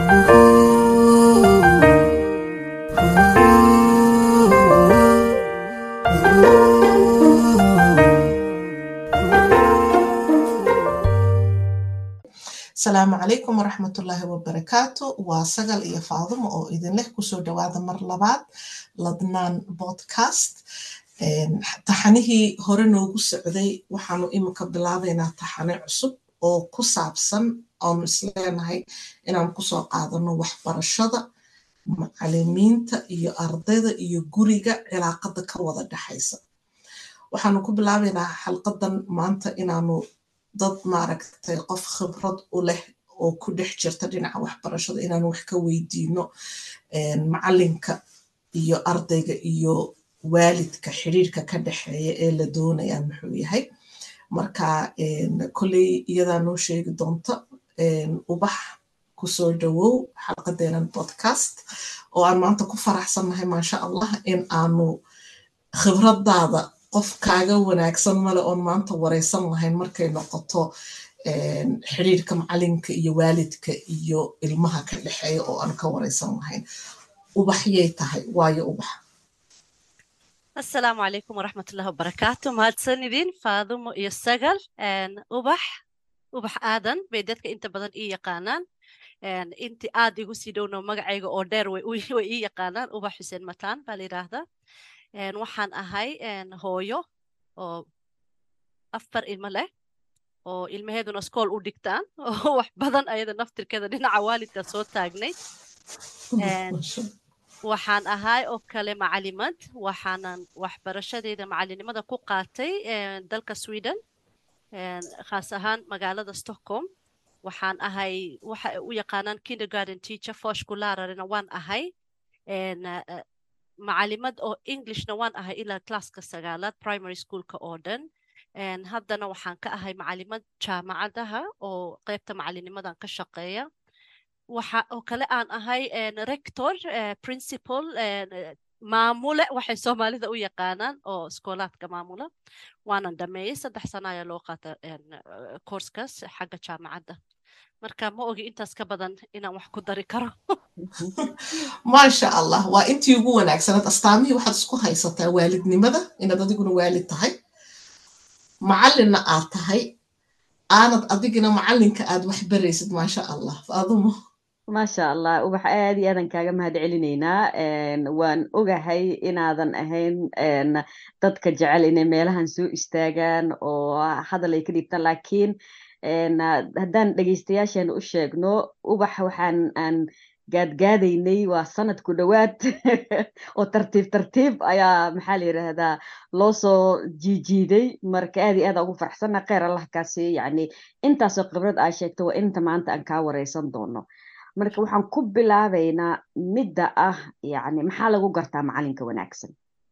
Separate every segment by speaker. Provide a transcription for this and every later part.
Speaker 1: asalaamu calaykum waraxmatullaahi wabarakaatu waa sagal iyo faadumo oo idinleh kusoo dhawaada mar labaad ladnaan podcast taxanihii hore noogu socday waxaanu iminka bilaabaynaa taxane cusub oo ku saabsan aanu isleenahay inaan kusoo qaadano waxbarashada macalimiinta iyo ardayda iyo guriga cilaaqada ka wada dhexaysa waxaanu ku bilaabaynaa xalqadan maanta inaanu dad maaragtay qof khibrad u leh oo ku dhex jirta dhinaca waxbarashada inaanu wax ka weydiino macalinka iyo ardayga iyo waalidka xiriirka ka dhexeeya ee la doonayaa muxuu yahay marka kolley iyadaa noo sheegi doonta ubax kusoo dhawow xalqadeenan podcast oo aan maanta ku faraxsannahay maasha allah in aanu khibradaada qof kaaga wanaagsan male oon maanta wareysan lahayn markay noqoto xiriirka macalinka iyo waalidka iyo ilmaha ka dhexeeya oo aan ka wareysan lahayn ubaxyay tahay waayo ubax
Speaker 2: asalaamu calaykum waraxmatullahi wabarakaatu mahadsanidin faadumo iyo sagal ubax ubax aadan bay dadka inta badan ii yaqaanaan inti aad igu sii dhowno magacayga oo dheer way ii yaqaanaan ubax xuseen mataan baa la yidhaahdaa waxaan ahay hooyo oo afar ilmo leh oo ilmaheeduna iskool u dhigtaan oo wax badan ayada naftirkeeda dhinaca waalidka soo taagnayd waxaan ahay oo kale macalimad waxaanan waxbarashadeeda macalinimada ku qaatay dalka sweden khaas ahaan magaalada stockholm waxaan ahay waxa u yaqaanaan kindergarden teacher foshkulararina waan ahay macalimad oo englishna waan ahay ilaa classka sagaalaad primary schoolka oo dhan haddana waxaan ka ahay macalimad jaamacadaha oo qeybta macalinimadan ka shaqeeya waxa oo kale aan ahay rector principal maamule waxay soomaalida u yaqaanaan oo iskoolaadka maamula waanan dhameeyey saddex sana ayaa loo qaata courskaas xagga jaamacadda marka ma ogi intaas ka badan inaan wax ku dari karo
Speaker 1: maasha allah waa intii ugu wanaagsanad astaamihii waxaad isku haysataa waalidnimada inaad adiguna waalid tahay macalinna aad tahay aanad adigina macalinka aad wax baraysid maasha allah faadumo
Speaker 3: maasha allah ubax aad iyo aadan kaaga mahad celinaynaa waan ogahay inaadan ahayn dadka jecel inay meelahan soo istaagaan oo hadal ay ka dhibtaan laakiin haddaan dhegeystayaasheena u sheegno ubax waxaan aan gaadgaadaynay waa sanad ku dhowaad oo tartiib tartiib ayaa maxaa la yidhaahdaa loo soo jiijiiday marka aad iyo aad ugu faraxsanna kheyr allah kaasi yacni intaasoo khibrad aa sheegto waa inta maanta aan kaa wareysan doono marka waxaan ku bilaabaynaa midda ah yacni maxaa lagu gartaa macalinka wanaagsan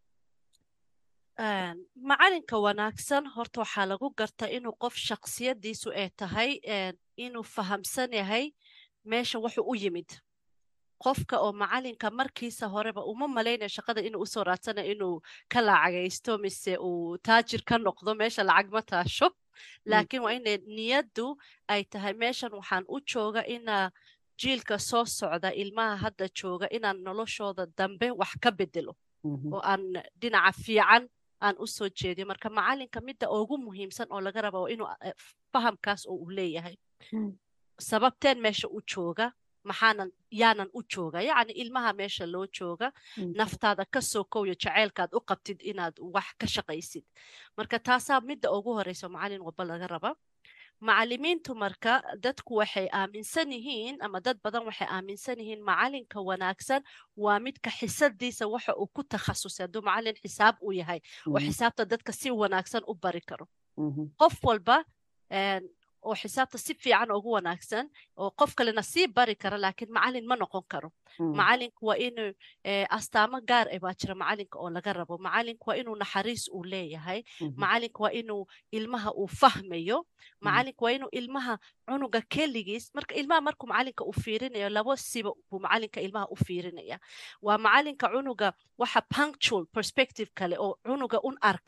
Speaker 2: macalinka wanaagsan horta waxaa lagu garta inuu qof shaksiyadiisu ay tahay inuu fahamsan yahay meesha wuxuu u yimid qofka oo macalinka markiisa horeba uma malaynaya shaqada inuu usoo raadsanayo inuu ka lacagaysto mise uu taajir ka noqdo meesha lacag ma taasho laakiin waa ina niyaddu ay tahay meeshan waxaan u jooga ina jiilka soo socda ilmaha hadda jooga inaan noloshooda dambe wax ka bedelo oo aan dhinaca fiican aan u soo jeediyo marka macalinka midda ugu muhiimsan oo laga raba waa inuu fahamkaas oo uu leeyahay sababteen meesha u jooga maxaanan yaanan u jooga yacni ilmaha meesha loo jooga naftaada ka soo kowyo jaceylkaad u qabtid inaad wax ka shaqaysid marka taasaa midda ugu horeysa macalin walba laga raba macalimiintu marka dadku waxay aaminsan yihiin ama dad badan waxay aaminsan yihiin macalinka wanaagsan waa midka xisadiisa waxa uu ku takhasusay hadduu macalin xisaab uu yahay oo xisaabta dadka si wanaagsan u bari karo qof walba oo xisaabta si fiican ugu wanaagsan oo qof kalena sii bari kara laakiin macalin ma noqon karo macalinku waa inuu astaamo gaar ah baa jira macalinka oo laga rabo macalinku waa inuu naxariis uu leeyahay macalinku waa inuu ilmaha uu fahmayo macalinku waa inuu ilmaha cunuga keligiis marka ilmaha markuu macalinka u fiirinayo labo siba buu macalinka ilmaha u fiirinaya waa macalinka cunuga waxa punctual perspective kale oo cunuga un arka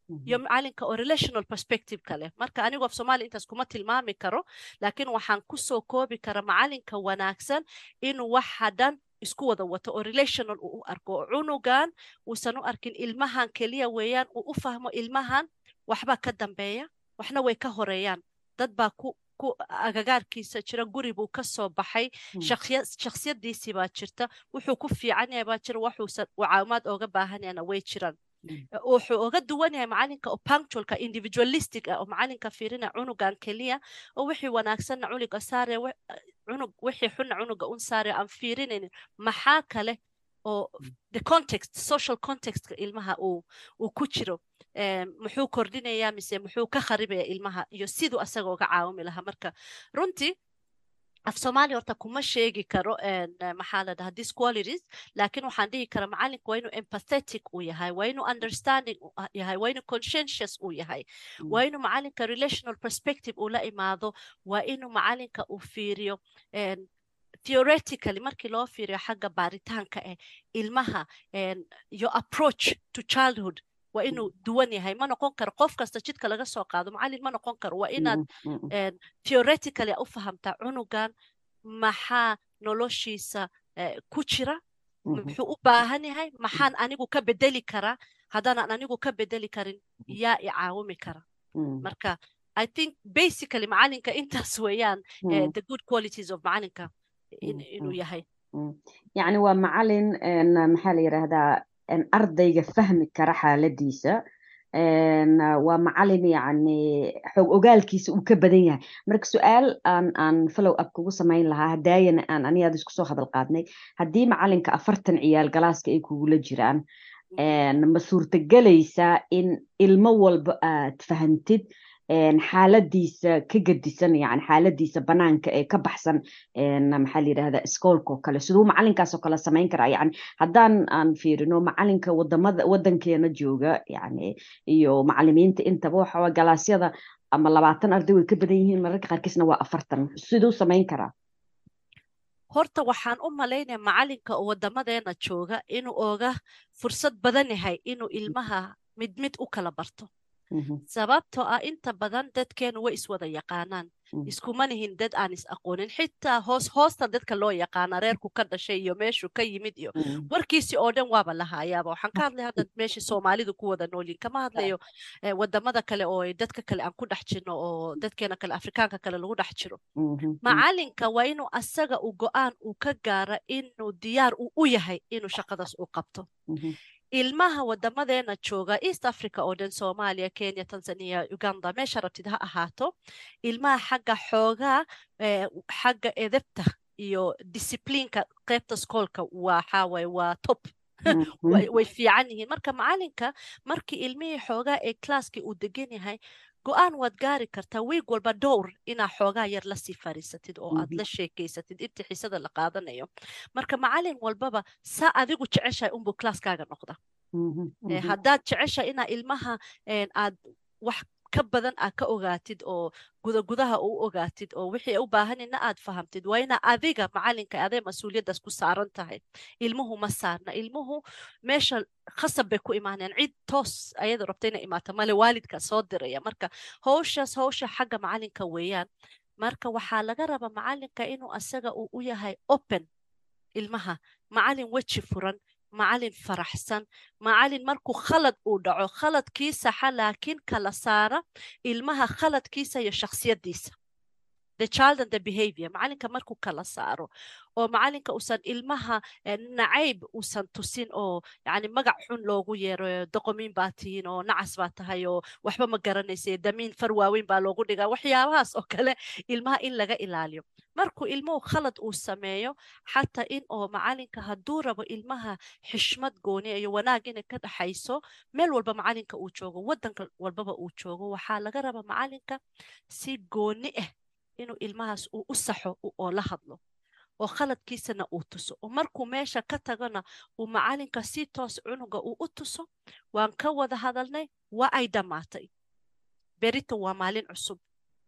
Speaker 2: iyo macalinka oo relational perspective ka leh marka anigu af soomaaliya intaas kuma tilmaami karo laakiin waxaan kusoo koobi kara macalinka wanaagsan inuu waxa dhan isku wada wato oo relational uu u arko oo cunugan uusan u arkin ilmahan keliya weeyaan uu u fahmo ilmahan waxbaa ka dambeeya waxna way ka horeeyaan dad baa ku ku agagaarkiisa jira guri buu ka soo baxay shakhsiyadiisii baa jirta wuxuu ku fiican yahay baa jira waxuusan caawimaad ooga baahan yahayna way jiraan wuxuu oga duwan yahay macalinka oo punctualka individualistic ah oo macalinka fiirina cunugan keliya oo wixii wanaagsanna cunuga saare cunug wixii xunna cunuga un saare aan fiirinaynin maxaa kale oo the context social contextka ilmaha uu uu ku jiro muxuu kordhinayaa mise muxuu ka kharibaya ilmaha iyo siduu asaga uga caawimi lahaa marka runtii af soomaaliya horta kuma sheegi karo maxaa la dhahaa disqualities laakiin waxaan dhihi kara macalinka waa inuu empathetic uu yahay waa inuu understanding yahay waa inuu conscientious uu yahay waa inuu macalinka relational perspective uu la imaado waa inuu macalinka uu fiiriyo theoretically markii loo fiiriyo xagga baaritaanka eh ilmaha your approach to childhood waa inuu duwan yahay ma noqon karo qof kasta jidka laga soo qaado macalin ma noqon karo waa inaad theoretically u fahamtaa cunugan maxaa noloshiisa ku jira muxuu u baahan yahay maxaan anigu ka bedeli karaa haddaanan anigu ka bedeli karin yaa i caawimi kara marka i think basically macalinka intaas weeyaan the good qualities of macalinka inuu yahay
Speaker 3: yacni waa macalin maxaa la yidhaahdaa ardayga fahmi kara xaaladiisa waa macalin yacni xoog ogaalkiisa uu ka badan yahay marka su-aal aan aan follow up kugu samayn lahaa hadaayana aan anigaad isku soo hadal qaadnay haddii macalinka afartan ciyaal galaaska ay kugula jiraan ma suurtagelaysaa in ilmo walba aad fahantid xaaladiisa ka gedisan yani xaaladiisa banaanka ee ka baxsan maxaa la yidhahdaa iskoolka oo kale siduu macalinkaas oo kale samayn karaa yani haddaan aan fiirino macalinka wadamada wadankeena jooga yani iyo macalimiinta intaba waxa galaasyada ama labaatan arday way ka badan yihiin mararka qaarkiisna waa afartan siduu samayn karaa
Speaker 2: horta waxaan u malaynaya macalinka oo wadamadeena jooga inuu oga fursad badan yahay inuu ilmaha mid mid u kala barto sababtoo ah inta badan dadkeenu way iswada yaqaanaan iskuma nihin dad aan is aqoonin xitaa hoos hoosta dadka loo yaqaana reerku ka dhashay iyo meeshuu ka yimid iyo warkiisi oo dhan waaba lahaayaaba waxaan ka hadlay hadda meeshii soomaalidu ku wada noolyihin kama hadlayo wadamada kale oo dadka kale aan ku dhex jirno oo dadkeena kale afrikaanka kale lagu dhex jiro macalinka waa inuu asaga u go-aan uu ka gaara inuu diyaar uu u yahay inuu shaqadaas u qabto ilmaha wadamadeena jooga east africa oo dhan soomaaliya kenya tanzania uganda meesha rabtid ha ahaato ilmaha xagga xoogaa xagga edebta iyo discipliinka qeybta skoolka waxaawaye waa top way fiican yihiin marka macalinka markii ilmihii xoogaa ee classkii uu degan yahay go-aan waad gaari kartaa wiig walba dhowr inaa xoogaa yar lasii fariisatid oo aad la sheekeysatid inta xisada la qaadanayo marka macalin walbaba saa adigu jeceshahay unbuu classkaaga noqda haddaad jeceshahay inaa ilmaha aad wax ka badan aad ka ogaatid oo gudagudaha u ogaatid oo wixii u baahanina aad fahamtid waa inaa adiga macalinka adee mas-uuliyaddaas ku saaran tahay ilmuhu ma saarna ilmuhu meesha khasab bay ku imaanayaan cid toos ayada rabta inay imaato male waalidka soo diraya marka howshaas howsha xagga macalinka weeyaan marka waxaa laga rabaa macalinka inuu asaga uu u yahay open ilmaha macalin weji furan macalin faraxsan macalin markuu khalad uu dhaco khaladkii saxa laakiin kala saara ilmaha khaladkiisa iyo shakhsiyadiisa the child and the behavior macalinka markuu kala saaro oo macalinka uusan ilmaha nacayb uusan tusin oo yani magac xun loogu yeero doqomiin baa tihiin oo nacas baa tahay oo waxba ma garanaysa damiin far waaweyn baa loogu dhigaa waxyaabahaas oo kale ilmaha in laga ilaaliyo markuu ilmuhu khalad uu sameeyo xataa in oo macalinka hadduu rabo ilmaha xishmad gooni iyo wanaag inay ka dhaxayso meel walba macalinka uu joogo wadanka walbaba uu joogo waxaa laga rabaa macalinka si gooni ah inuu ilmahaas uu u saxo oo la hadlo oo khaladkiisana uu tuso oo markuu meesha ka tagana uu macalinka si toos cunuga uu u tuso waan ka wada hadalnay waa ay dhammaatay berito waa maalin cusub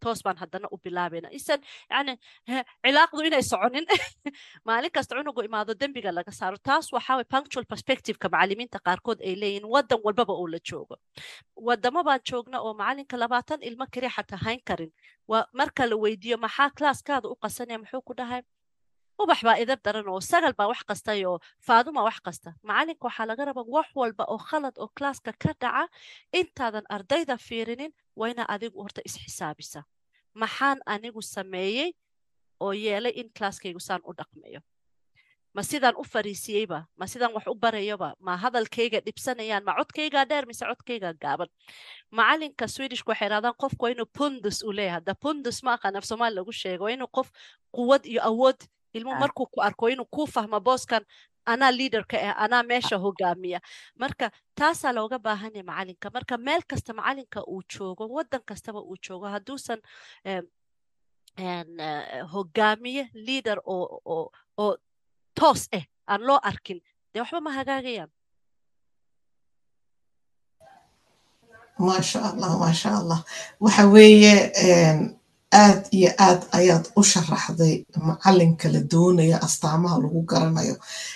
Speaker 2: toos baan haddana u bilaabayna isan yani cilaaqdu inay soconin maalin kasta cunugu imaado dembiga laga saaro taas waxaa way punctual perspectiveka macalimiinta qaarkood ay leeyihin waddan walbaba oo la joogo wadamo baan joogna oo macalinka labaatan ilmo keliya xataa hayn karin waa marka la weydiiyo maxaa klaaskaada u qasanaya muxuu ku dhahay ubax baa idab daran oo sagal baa wax qastay oo faaduma wax kasta macalinka waxaa laga rabaa wax walba oo khalad oo klaaska ka dhaca intaadan ardayda fiirinin waa ina adigu horta isxisaabisa maxaan anigu sameeyey oo yeelay in klaaskaygu saan u dhaqmayo ma sidaan u fariisiyeyba ma sidaan wax u barayoba ma hadalkayga dhibsanayaan ma codkaygaa dheer mise codkaygaa gaaban macalinka swedishka waxay idhahdaan qofku waa inuu pundus uu leeyahay hadda pundus ma aqaan af soomaali lagu sheego waa inuu qof quwad iyo awood ilmu markuu ku arko inuu kuu fahmo booskan anaa liaderka ah anaa meesha hogaamiya marka taasaa looga baahanya macalinka marka meel kasta macalinka uu joogo waddan kastaba uu joogo hadduusan hogaamiye leader oo oo oo toos ah aan loo arkin dee waxba ma hagaagayaan
Speaker 1: maasha allah maasha allah waxa weeye aad iyo aad ayaad u sharaxday macalinka la doonaya astaamaha lagu garanayo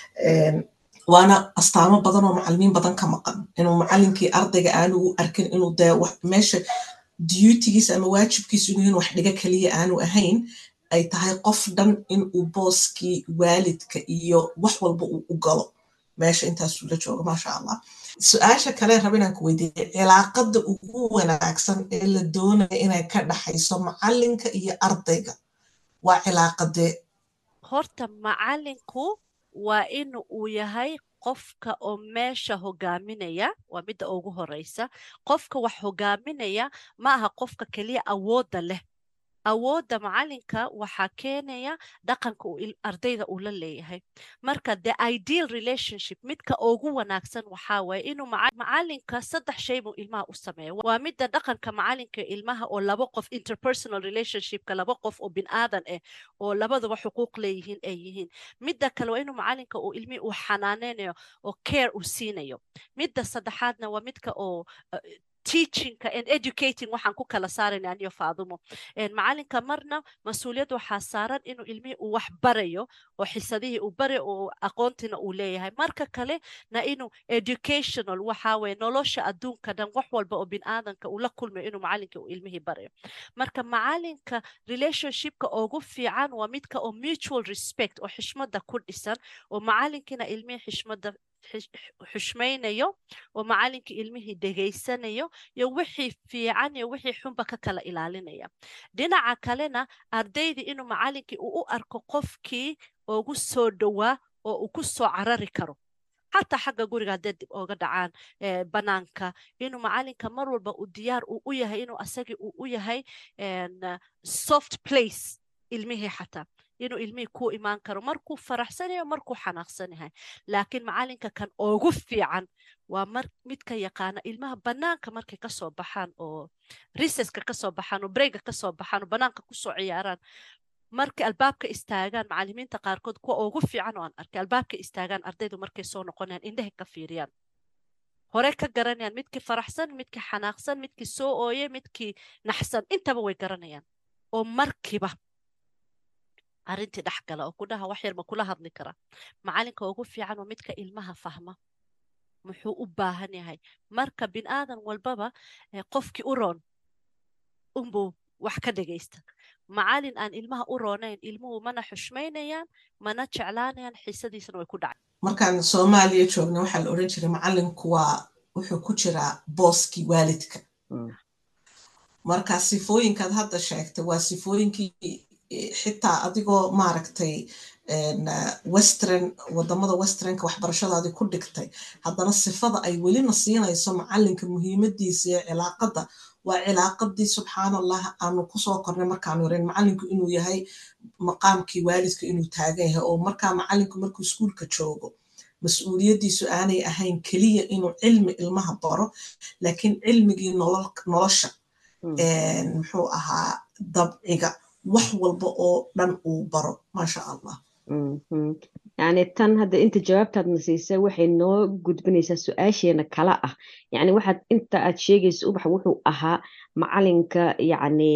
Speaker 1: waana astaamo badan oo macalimiin badan ka maqan inuu macalinkii ardayga aanu u arkin inuu dee meesha diyutigiisa ama waajibkiisu inuu in wax dhiga keliya aanu ahayn ay tahay qof dhan inuu booskii waalidka iyo wax walba uu u galo meesha intaasuu la jooga maasha allah su-aasha kale raba inaan ku weydiiyey cilaaqada ugu wanaagsan ee la doonaya inay ka dhaxayso macalinka iyo ardayga waa cilaaqadee
Speaker 2: horta macalinku waa in uu yahay qofka oo meesha hogaaminaya waa midda ugu horeysa qofka wax hogaaminaya ma aha qofka keliya awoodda leh awoodda macalinka waxaa keenaya dhaqanka ardayda uu la leeyahay marka the ideal relationship midka ugu wanaagsan waxaa waye inuu macalinka saddex shay buu ilmaha u sameeya waa midda dhaqanka macalinka ilmaha oo laba qof interpersonal relationshipka laba qof oo bin aadan ah oo labaduba xuquuq leeyihiin ay yihiin midda kale waa inuu macalinka uu ilmihii uu xanaaneynayo oo care uu siinayo midda saddexaadna waa midka oo teachingka and educating waxaan ku kala saarayna aniyo faadumo macalinka marna mas-uuliyad waxaa saaran inuu ilmihii uu wax barayo oo xisadihii uu barayo oo aqoontiina uu leeyahay marka kale na inuu educational waxaa weye nolosha adduunka dhan wax walba oo bin aadanka uu la kulmayo inuu macalinka uu ilmihii barayo marka macalinka relationshipka ugu fiican waa midka oo mutual respect oo xishmada ku dhisan oo macalinkiina ilmihii xishmada xushmaynayo oo macalinkii ilmihii dhegaysanayo iyo wixii fiican iyo wixii xunba ka kala ilaalinaya dhinaca kalena ardaydii inuu macalinkii uu u arko qofkii ugu soo dhowaa oo uu ku soo carari karo xataa xagga guriga haddee dib ooga dhacaan banaanka inuu macalinka mar walba uu diyaar uu u yahay inuu asagii uu u yahay soft place ilmihii xataa inuu ilmihii ku imaan karo markuu faraxsanayo markuu xanaaqsan yahay laakiin macalinka kan ugu fiican waa mar midka yaqaana ilmaha banaanka markay kasoo baxaan oo riseska kasoo baxaan oo breyga kasoo baxaan oo banaanka kusoo ciyaaraan markay albaabka istaagaan macalimiinta qaarkood kuwa ugu fiican oo aan arkay albaabka istaagaan ardaydu markay soo noqonayaan indhehay ka fiiriyaan hore ka garanayaan midkii faraxsan midkii xanaaqsan midkii soo ooye midkii naxsan intaba way garanayaan oo markiiba arrintii dhex gala oo ku dhaha wax yar ma kula hadli kara macalinka ugu fiican waa midka ilmaha fahma muxuu u baahan yahay marka bin aadan walbaba qofkii u roon unbuu wax ka dhegaysta macalin aan ilmaha u roonayn ilmuhu mana xushmaynayaan mana jeclaanayaan xiisadiisana way ku dhacay
Speaker 1: markaan soomaaliya joogna waxaa la odhan jiray macalinku waa wuxuu ku jiraa booskii waalidka marka sifooyinkaad hadda sheegtay waa sifooyinkii xitaa adigoo maaragtay western wadamada westernka waxbarashadaadii ku dhigtay haddana sifada ay welina siinayso macalinka muhiimadiisa iyo cilaaqada waa cilaaqadii subxaanallah aanu kusoo kornay markaanu yareyn macalinku inuu yahay maqaamkii waalidka inuu taagan yahay oo markaa macalinku markuu iskuulka joogo mas-uuliyaddiisu aanay ahayn keliya inuu cilmi ilmaha baro laakiin cilmigii nolosha muxuu ahaa dabciga wax walba oo dhan uu baro maasha allah
Speaker 3: yani tan hadda inta jawaabtaadna siisay waxay noo gudbinaysaa su-aasheena kala ah yani waxaad inta aad sheegaysa ubax wuxuu ahaa macalinka yani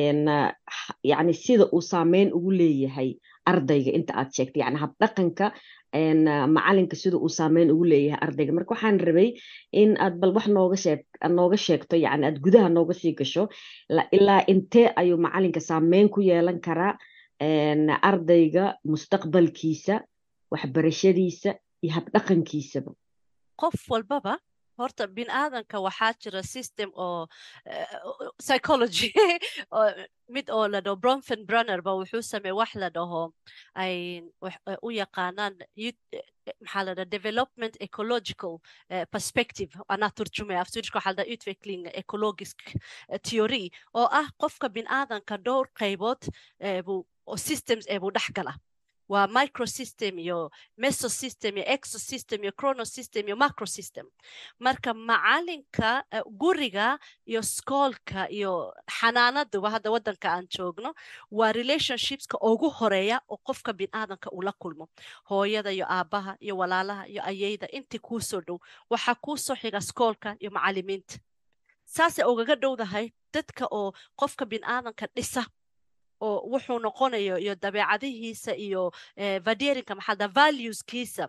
Speaker 3: yani sida uu saameyn ugu leeyahay ardayga inta aad sheegtay yani habdhaqanka macalinka sida uu saameyn ugu leeyahay ardayga marka waxaan rabay in aad bal wax nooga sheeg nooga sheegto yani aad gudaha nooga sii gasho ilaa intee ayuu macalinka saameyn ku yeelan karaa ardayga mustaqbalkiisa waxbarashadiisa iyo habdhaqankiisaba
Speaker 2: qof walbaba horta bin aadanka waxaa jira system oo psychology mid oo la dhaho bronfen brunner ba wuxuu sameey wax la dhaho ay u yaqaanaan maxaa la dhaha development ecological perspective anaa turjumaya afsuudishka waxaa la dhaha utveckling ecologisk theory oo ah qofka bin aadanka dhowr qaybood buu oo systems ee buu dhex gala waa microsystem iyo mesosystem iyo exosystem iyo chronosystem iyo macrosystem marka macalinka guriga iyo skoolka iyo xanaanaduba hadda waddanka aan joogno waa relationshipska ugu horeeya oo qofka binaadanka uu la kulmo hooyada iyo aabbaha iyo walaalaha iyo ayeyda intii kuu soo dhow waxaa kuu soo xiga skoolka iyo macalimiinta saasay ugaga dhowdahay dadka oo qofka binaadanka dhisa oo wuxuu noqonayo iyo dabeecadihiisa iyo vaderinka maxalda valueskiisa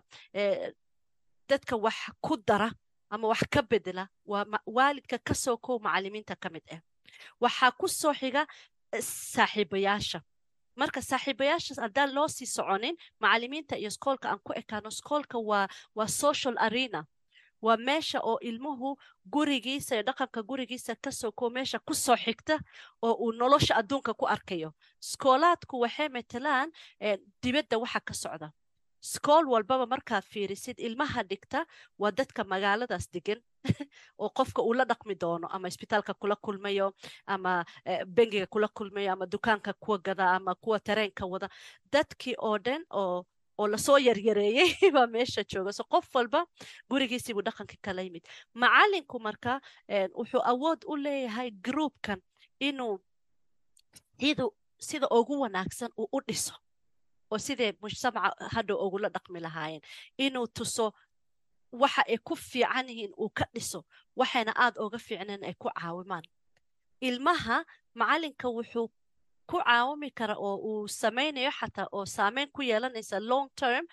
Speaker 2: dadka wax ku dara ama wax ka bedela waa waalidka ka soo kow macalimiinta ka mid ah waxaa ku soo xiga saaxiibayaasha marka saaxiibayaashaas haddaan loo sii soconin macalimiinta iyo skoolka aan ku ekaano skoolka waa waa social arena waa meesha oo ilmuhu gurigiisa iyo dhaqanka gurigiisa kasoo koo meesha ku soo xigta oo uu nolosha adduunka ku arkayo skoolaadku waxay matelaan dibadda waxa ka socda skool walbaba markaad fiirisid ilmaha dhigta waa dadka magaaladaas degan oo qofka uu la dhaqmi doono ama isbitaalka kula kulmayo ama bengiga kula kulmayo ama dukaanka kuwa gada ama kuwa tareenka wada dadkii oo dhan oo oo lasoo yaryareeyey baa meesha jooga so qof walba gurigiisii buu dhaqanka kala yimid macalinku marka wuxuu awood u leeyahay groupkan inuu cidu sida ugu wanaagsan uu u dhiso oo sidee mujtamaca hadhow ugula dhaqmi lahaayeen inuu tuso waxa ay ku fiican yihiin uu ka dhiso waxayna aad uga fiicneen ay ku caawimaan ilmaha macalinka wuxuu ku caawimi kara oo uu samaynayo xataa oo saameyn ku yeelanaysa long term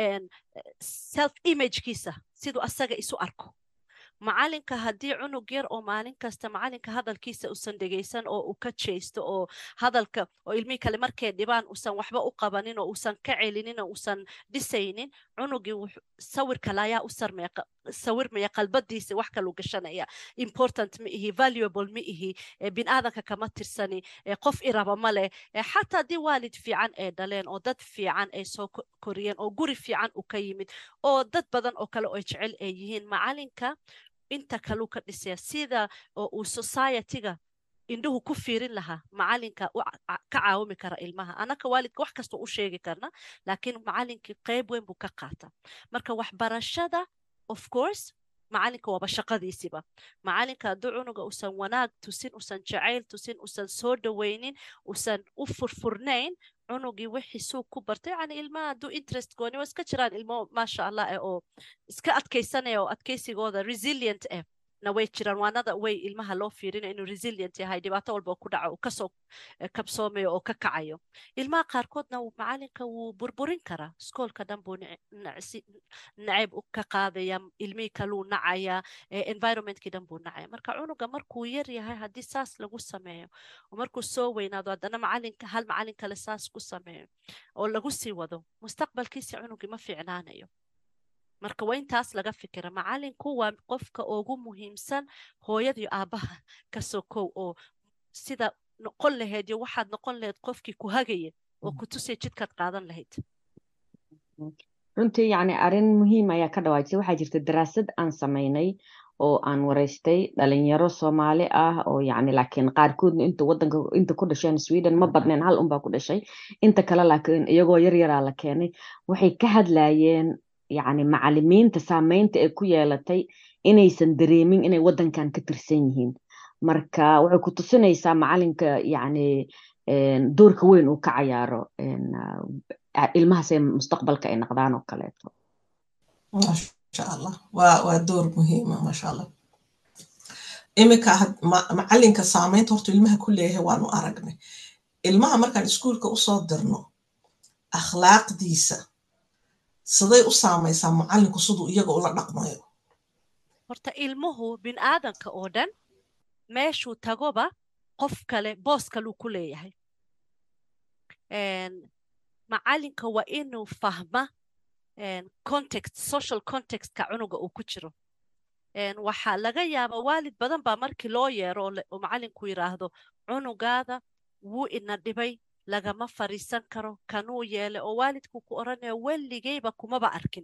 Speaker 2: self imagekiisa siduu asaga isu arko macalinka haddii cunug yar oo maalin kasta macalinka hadalkiisa usan dhegaysan oo uu ka jeysto oo hadalka oo ilmihii kale markay dhibaan usan waxba u qabanin oo usan ka celinin oo usan dhisaynin cunugii sawir kale ayaa u sawirmaya qalbadiisa wax kalu gashanaya important ma ihi valuable ma ihi binaadanka kama tirsani qof iraba ma leh xataa haddii waalid fiican ay dhaleen oo dad fiican ay soo koriyeen oo guri fiican u ka yimid oo dad badan oo kale oo jecel ay yihiin macalinka inta kaluu ka dhisaya sida oo uu societyga indhuhu ku fiirin lahaa macalinka ka caawimi kara ilmaha anaka waalidka wax kasta u sheegi karna laakiin macalinkii qayb weyn buu ka qaata marka waxbarashada of course macalinka waaba shaqadiisiba macalinka hadduu cunuga usan wanaag tusin usan jacayl tusin usan soo dhaweynin usan u furfurnayn cunugii wixiisuu ku bartay yani ilmaha hadduu interest gooni waa iska jiraan ilmo maasha allah eh oo iska adkaysanaya oo adkaysigooda resilient eh na way jiraan waanada way ilmaha loo fiirinayo inuu resilient yahay dhibaato walba ku dhaco kasoo kabsoomayo oo ka kacayo ilmaha qaarkoodna macalinka wuu burburin karaa iskoolka dhan buu nacayb ka qaadaya ilmihii kaluu nacaya environmentkii dhan buu nacaya marka cunuga markuu yar yahay haddii saas lagu sameeyo oo markuu soo weynaado haddana macalinka hal macalin kale saas ku sameeyo oo lagu sii wado mustaqbalkiisi cunugii ma fiicnaanayo marka waa intaas laga fikira macalinku waa qofka ugu muhiimsan hooyada iyo aabbaha kasoo kow oo sida noqon lahayd iyo waxaad noqon lahayd qofkii ku hagaya oo ku tusaya jidkaad qaadan lahayd
Speaker 3: runtii yani arrin muhiim ayaa ka dhawaajisay waxaa jirta daraasad aan samaynay oo aan wareystay dhalinyaro soomaali ah oo yani laakiin qaarkoodna inta wadanka inta ku dhasheen sweden ma badneen hal unbaa ku dhashay inta kale laakiin iyagoo yar yaraa la keenay waxay ka hadlayeen yani macalimiinta saameynta ay ku yeelatay inaysan dareemin inay wadankan ka tirsan yihiin marka waxay ku tusinaysaa macalinka yani doorka weyn uu ka cayaaro ilmahaas ee mustaqbalka ay noqdaan oo kaleeto
Speaker 1: maasha allah waa waa door muhiima maasha allah iminka macalinka saameynta horta ilmaha ku leeyahay waanu aragnay ilmaha markaan iskuulka usoo dirno akhlaaqdiisa siday u saamaysaa macalinku siduu iyaga ula dhaqmayo
Speaker 2: horta ilmuhu bin aadanka oo dhan meeshuu tagoba qof kale boos kaluu ku leeyahay macalinka waa inuu fahma context social contextka cunuga uu ku jiro waxaa laga yaaba waalid badan baa markii loo yeero oo macalinku yidhaahdo cunugaada wuu ina dhibay lagama fariisan karo kanuu yeelay oo waalidku ku odhanaya weligeyba kumaba arkin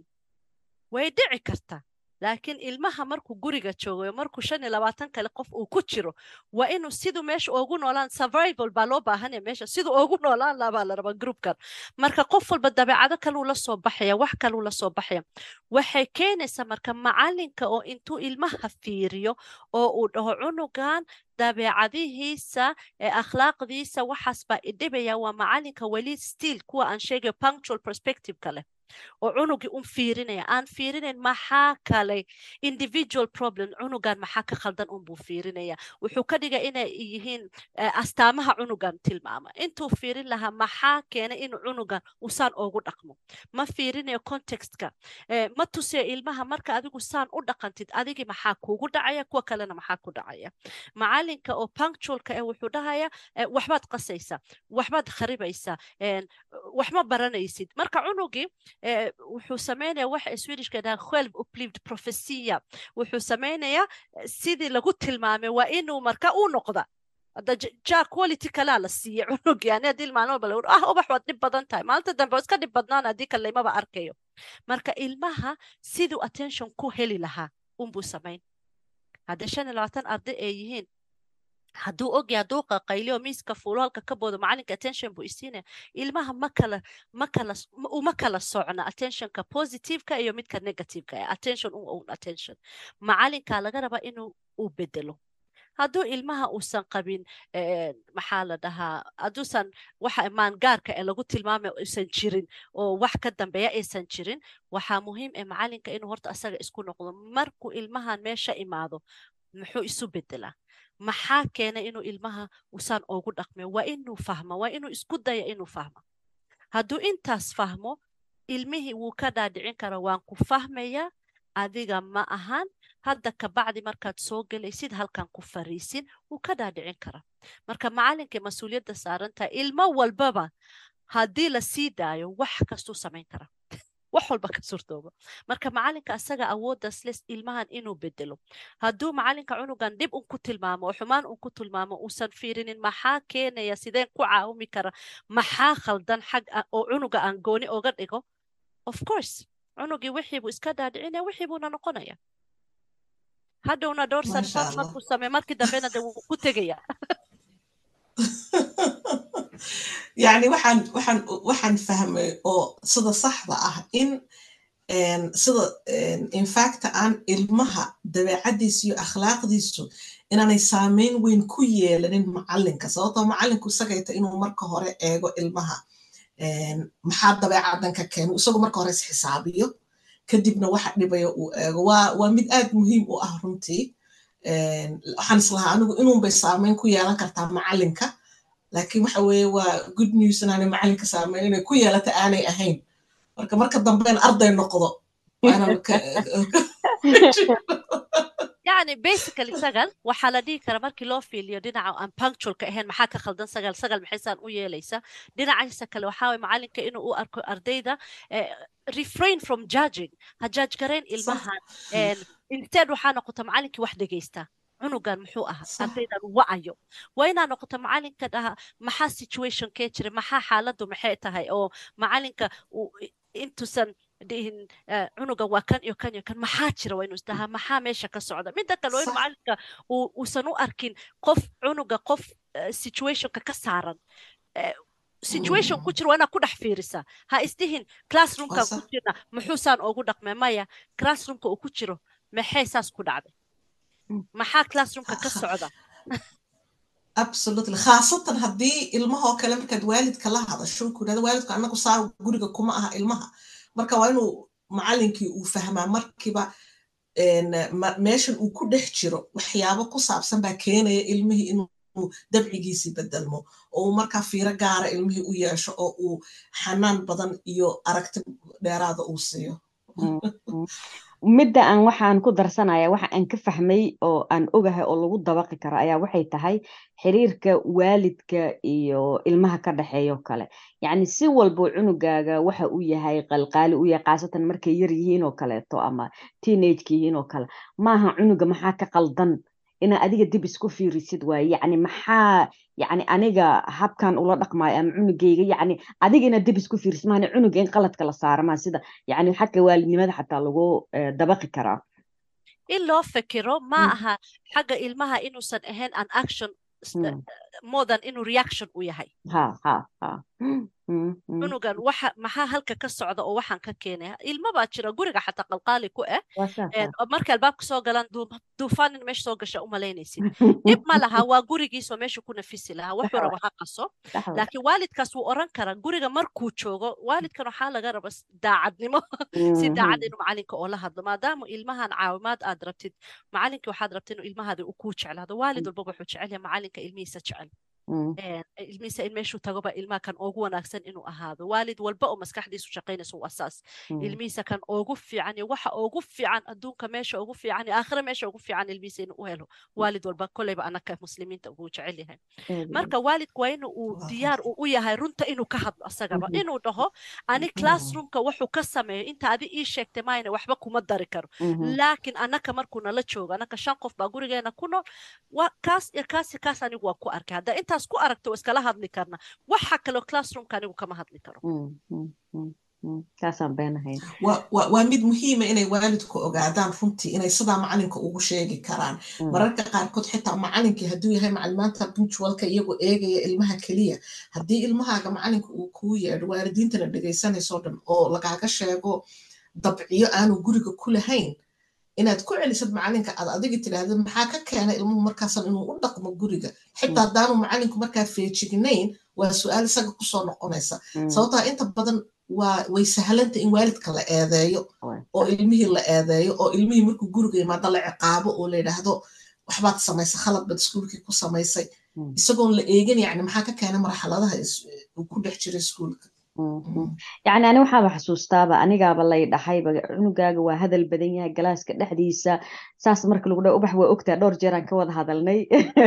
Speaker 2: way dhici kartaa laakiin ilmaha markuu guriga joogayo markuu shan iyo labaatan kale qof uu ku jiro waa inuu siduu meesha ugu noolaan survival baa loo baahanaya meesha siduu ugu noolaan lahaa baa la rabaa groupkan marka qof walba dabeecado kaluu la soo baxaya wax kaluu la soo baxaya waxay keenaysaa marka macalinka oo intuu ilmaha fiiriyo oo uu dhaho cunugan dabeecadihiisa ee akhlaaqdiisa waxaas baa idhibaya waa macalinka weli stiil kuwa aan sheegayo punctual perspective kale oo cunugii un fiirinaya aan fiirinayn maxaa kale individual problem cunugan maxaa ka khaldan unbuu fiirinaya wuxuu ka dhiga inay yihiin astaamaha cunugan tilmaama intuu fiirin lahaa maxaa keenay inuu cunugan usaan ugu dhaqmo ma fiirinayo contextka ma tusiyo ilmaha marka adigu saan u dhaqantid adigii maxaa kuugu dhacaya kuwa kalena maxaa ku dhacaya macalinka oo punctualka eh wuxuu dhahaya waxbaad qasaysaa waxbaad kharibaysaa waxma baranaysid marka cunugii wuxuu sameynaya waxa swedishka dhaha twelve uplived prophecia wuxuu sameynayaa sidii lagu tilmaamay waa inuu marka u noqda hadda ja quality kalaa la siiya cunug yani haddii maalin walba lagu ah ubax waad dhib badan tahay maalinta dambe waa iska dhib badnaan haddii kale lamaba arkayo marka ilmaha siduu attention ku heli lahaa unbuu samayn haddii shan iyo labaatan arday ay yihiin hadduu ogyaha duuqa qayliyo miiska fuulo halka ka boodo macalinka attention buu isiinaya ilmaha ma kala ma kala uma kala socna attentionka positiveka iyo midka negativeka ee attention un own attention macalinka laga rabaa inuu u bedelo hadduu ilmaha uusan qabin maxaa la dhahaa hadduusan waxa maangaarka ee lagu tilmaamay uusan jirin oo wax ka dambeeya aysan jirin waxaa muhiim ee macalinka inuu horta asaga isku noqdo markuu ilmahan meesha imaado muxuu isu bedelaa maxaa keenay inuu ilmaha usaan ugu dhaqmayo waa inuu fahmo waa inuu isku daya inuu fahmo hadduu intaas fahmo ilmihii wuu ka dhaadhicin kara waan ku fahmaya adiga ma ahan hadda kabacdi markaad soo gelaysid halkan ku fariisin wuu ka dhaadhicin kara marka macalinka mas-uuliyadda saaran tahay ilmo walbaba haddii la sii daayo wax kastuu samayn kara wax walba ka surtooba marka macalinka asaga awooddaas les ilmahan inuu bedelo hadduu macalinka cunugan dhib un ku tilmaamo oo xumaan un ku tilmaamo uusan fiirinin maxaa keenaya sideen ku caawimi kara maxaa khaldan xag oo cunuga aan gooni oga dhigo of course cunugii wixiibuu iska dhaadhicinaya wixiibuuna noqonaya hadhowna dhowr sanfaad markuu samey markii dambena de wuu ku tegaya
Speaker 1: yani waxaan waxaan waxaan fahmay oo sida saxda ah in sida infacta aan ilmaha dabeecadiisu iyo akhlaaqdiisu inaanay saameyn weyn ku yeelanin macalinka sababtoo macalinku isagayta inuu marka hore eego ilmaha maxaa dabeecadan ka keeno isagu marka hore isxisaabiyo kadibna waxa dhibaya uu eego waa waa mid aad muhiim u ah runtii waxaan islahaa anigu inuunbay saameyn ku yeelan kartaa macalinka laakiin waxa weeye waa good news inaanay macalinka saameyn inay ku yeelata aanay ahayn marka marka dambena arday noqdo
Speaker 2: yani basically sagal waxaa la dhihi kara markii loo fiiliyo dhinaca aan punctualka ahayn maxaa ka khaldan sagal sagal maxaysaan u yeelaysa dhinacaisa kale waxaa waye macalinka inuu u arko ardayda refrain from judging ha judge garayn ilmahan instead waxaa noqota macalinkii wax dhegaysta cunugan muxuu ahaa ardaydan wa'ayo waa inaa noqoto macalinka dhaha maxaa situation kee jira maxaa xaaladdu maxay tahay oo macalinka intuusan dhihin cunuga waa kan iyo kan iyo kan maxaa jira waa inuu isdahaa maxaa meesha ka socda midda kale waa in macalinka uusan u arkin qof cunuga qof situationka ka saaran situation ku jira waa inaad ku dhex fiirisaa ha isdihin classroomka ku jirna muxuusaan ugu dhaqmay maya classroomka uu ku jiro maxay saas ku dhacday maxaa classroomka ka socda
Speaker 1: absolutely khaasatan haddii ilmahoo kale markaad waalidka la hadasho ku yidhahdo waalidku annagu saa guriga kuma aha ilmaha marka waa inuu macalinkii uu fahmaa markiiba meeshan uu ku dhex jiro waxyaabo ku saabsan baa keenaya ilmihii inuu dabcigiisii bedelmo oo uu markaa fiiro gaara ilmihii u yeesho oo uu xanaan badan iyo aragti dheeraada uu siiyo
Speaker 3: midda aan waxaan ku darsanaya waxa aan ka fahmay oo aan ogahay oo lagu dabaqi karo ayaa waxay tahay xiriirka waalidka iyo ilmaha ka dhexeeyo kale yacni si walbo cunugaaga waxa uu yahay qalqaali u yahay khaasatan markay yar yihiin oo kaleeto ama teenageka yihiin oo kale maaha cunuga maxaa ka qaldan inaa adiga dib isku fiirisid waaye yacni maxaa yacni aniga habkan ula dhaqmaayo ama cunugayga yacni adiga inaad dib isku fiirisid maana cunuga in qaladka la saara maa sida yacni xagga waalidnimada xataa lagu dabaqi karaa
Speaker 2: in loo fikiro ma aha xagga ilmaha inuusan ahayn an action more than inuu reaction u yahay
Speaker 3: ha ha ha
Speaker 2: cunugan waxa maxaa halka ka socda oo waxaan ka keenaya ilma baa jira guriga xataa qalqaali ku ah markay albaabka soo galaan duufaan in meesha soo gasha umalaynaysid dhib ma laha waa gurigiisoo meesha ku nafisi lahaa wuxuu raba ha qaso laakiin waalidkaas wuu oran karaa guriga markuu joogo waalidkan waxaa laga raba daacadnimo si daacad inuu macalinka oo la hadlo maadaama ilmahan caawimaad aad rabtid macalinkii waxaad rabta inuu ilmahaada u kuu jeclaado waalid walba wuxuu jecel yahay macalinka ilmihiisa jecel ilmihiisa in meeshuu tagoba ilmaha kan ugu wanaagsan inuu ahaado waalid walba oo maskaxdiisu shaqaynaysa u asaas ilmihiisa kan ugu fiican iyo waxa ugu fiican adduunka meesha ugu fiican iyo aakhira meesha ugu fiican ilmihiisa inuu u helo waalid walba kolleyba anaka muslimiinta ugu jecel yahay marka waalidku waa in uu diyaar u yahay runta inuu ka hadlo asagaba inuu dhaho ani classroomka wuxuu ka sameeyo inta adi ii sheegtay maayna waxba kuma dari karo laakiin anaka markuu nala joogo anaka shan qof baa gurigeena ku nool kaas iyo kaas iyo kaas anigu waa ku arkay hadda intaas ku aragto iskala hadli karna waxa kaloo classroomka anigu kama hadli karo
Speaker 3: kaasaan beenahayn
Speaker 1: waa mid muhiima inay waalidku ogaadaan runtii inay sidaa macalinka ugu sheegi karaan mararka qaarkood xitaa macalinkii hadduu yahay macalimaanta bunjwalka iyagoo eegaya ilmaha keliya haddii ilmahaaga macalinka uu kuu yeedho waalidiintana dhegaysanayso dhan oo lagaaga sheego dabciyo aanu guriga ku lahayn inaad ku celisad macalinka aad adiga tidhaahda maxaa ka keena ilmuhu markaasan inuu u dhaqmo guriga xitaa haddaanu macalinku markaa feejignayn waa su-aal isaga kusoo noqonaysa sababtaa inta badan waa way sahlanta in waalidka la eedeeyo oo ilmihii la eedeeyo oo ilmihii markuu guriga yimaado la ciqaabo oo la yidhaahdo waxbaad samaysay khalad baad iskuulkii ku samaysay isagoon la eegin yani maxaa ka keena marxaladaha uu ku dhex jira iskuulka
Speaker 3: yacni ani waxaaba xasuustaaba anigaaba lay dhahayba cunugaaga waa hadal badan yahay galaaska dhexdiisa saas marka lagu dhaha ubax waa ogtaa dhowr jeeraan ka wada hadalnay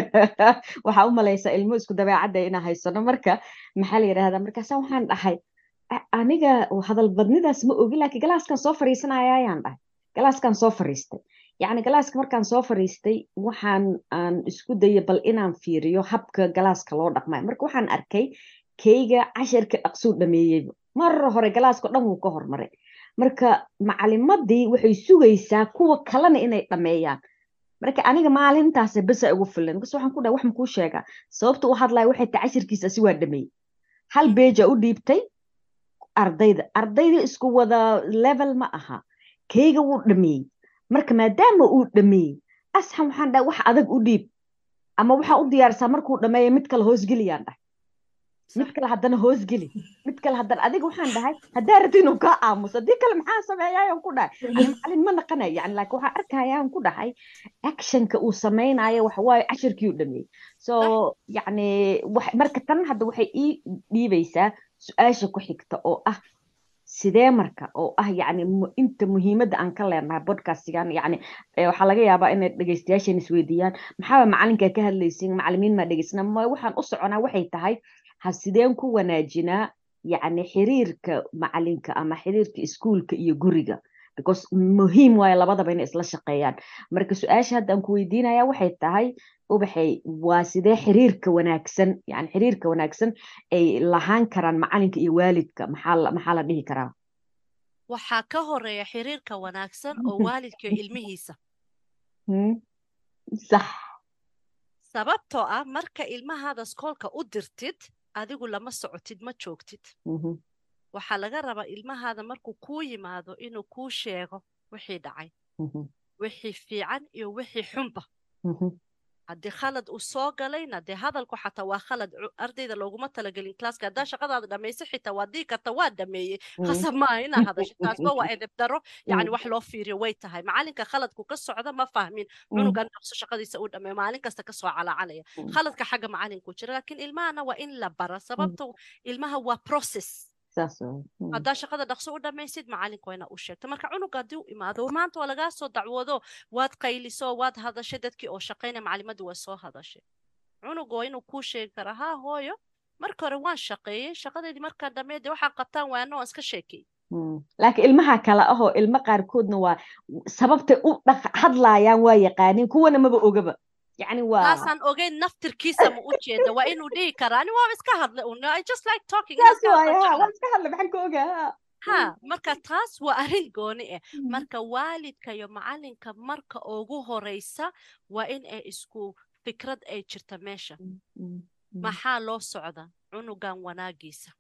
Speaker 3: waxaa u malaysaa ilmo isku dabeecadda inaa haysano marka maxaa la yidhahdaa markaasa waxaan dhahay aniga hadal badnidaas ma ogi laakiin galaaskan soo fariisanaya ayaan dhahay galaaskan soo fariistay yacni galaaska markaan soo fariistay waxaan aan isku daya bal inaan fiiriyo habka galaaska loo dhaqmayo marka waxaan arkay keyga casharka dhaqsuu dhameeyey mar hore galaasko dhan wuu ka hormaray marka macalimadii waxay sugaysaa kuwa kalena inay dhameeyaan marka aniga maalintaas besa ugu filan bas waxaan ku dhahay wax makuu sheegaa sababta u hadlaya waxay tahay casharkiisa si waa dhameeyey hal beja u dhiibtay ardayda ardayda isku wada level ma aha keyga wuu dhameeyey marka maadaama uu dhameeyey asxan waxaan dhahay wax adag u dhiib ama waxaa u diyaarsaa markuu dhameeya mid kale hoosgeliyaan dhahay mid kale haddana hoosgeli mid kale haddana adiga waxaan dhahay haddaa rabta inuu kaa aamuso haddii kale maxaa sameeyaayan ku dhahay ani macalin ma naqanayo yani laakiin waxaa arkayaan ku dhahay actionka uu samaynayo waxa waaye cashirkii u dhameeyey so yacni marka tan hadda waxay ii dhiibaysaa su-aasha ku xigta oo ah sidee marka oo ah yani inta muhiimadda aan ka leenahay bodcastigan yani waxaa laga yaabaa inay dhegeystayaashan isweydiiyaan maxaaba macalinka ka hadlaysin macalimiin maa dhegeysna waxaan u soconaa waxay tahay ha sideen ku wanaajinaa yani xiriirka macalinka ama xiriirka iskuulka iyo guriga because muhiim waayo labadaba inay isla shaqeeyaan marka su-aasha hadda aan ku weydiinaya waxay tahay ubaxay waa sidee xiriirka wanaagsan yani xiriirka wanaagsan ay lahaan karaan macalinka iyo waalidka maxaa maxaa la dhihi karaa
Speaker 2: waxaa ka horeeya xiriirka wanaagsan oo waalidka iyo ilmihiisa
Speaker 3: sax
Speaker 2: sababtoo ah marka ilmahaada skoolka u dirtid adigu lama socotid ma joogtid waxaa laga rabaa ilmahaada markuu kuu yimaado inuu kuu sheego wixii dhacay wixii fiican iyo wixii xunba haddii khalad uu soo galayna dee hadalku xataa waa khalad ardayda looguma talagelin classka haddaa shaqadaada dhamaysa xitaa waad dhihi karta waa dhameeyey khasab maaha inaa hadasho taasba waa edeb daro yacni wax loo fiiriyo way tahay macalinka khaladku ka socda ma fahmin cunugan dhaqso shaqadiisa uu dhameeyo maalin kasta kasoo calacalaya khaladka xagga macalinku jira laakiin ilmahana waa in la bara sababta ilmaha waa process haddaa shaqada dhaqso u dhamaysid macalinka waa inaa u sheegto marka cunuga haddii u imaado maanta waa lagaa soo dacwoodo waad qayliso waad hadashay dadkii oo shaqaynaya macalimadii waa soo hadashay cunuga waa inuu kuu sheegi karaa haa hooyo marka hore waan shaqeeyey shaqadeedii markaan dhameede waxaa qabtaan waana waan iska sheekay
Speaker 3: laakiin ilmaha kale ahoo ilmo qaarkoodna waa sababtay u hadlaayaan waa yaqaaniin kuwana maba ogaba يعني waa
Speaker 2: taasaan ogeyn naftirkiisa ma u jeeda waa inuu dhihi karaa ani waa iska hadlay un I just like talking
Speaker 3: saas waaya waa iska hadlay maxaan ka ogaa
Speaker 2: ha marka taas waa arrin gooni ah marka waalidka iyo macalinka marka ugu horeysa waa in ay isku fikrad ay jirta meesha maxaa loo socda cunugan wanaagiisa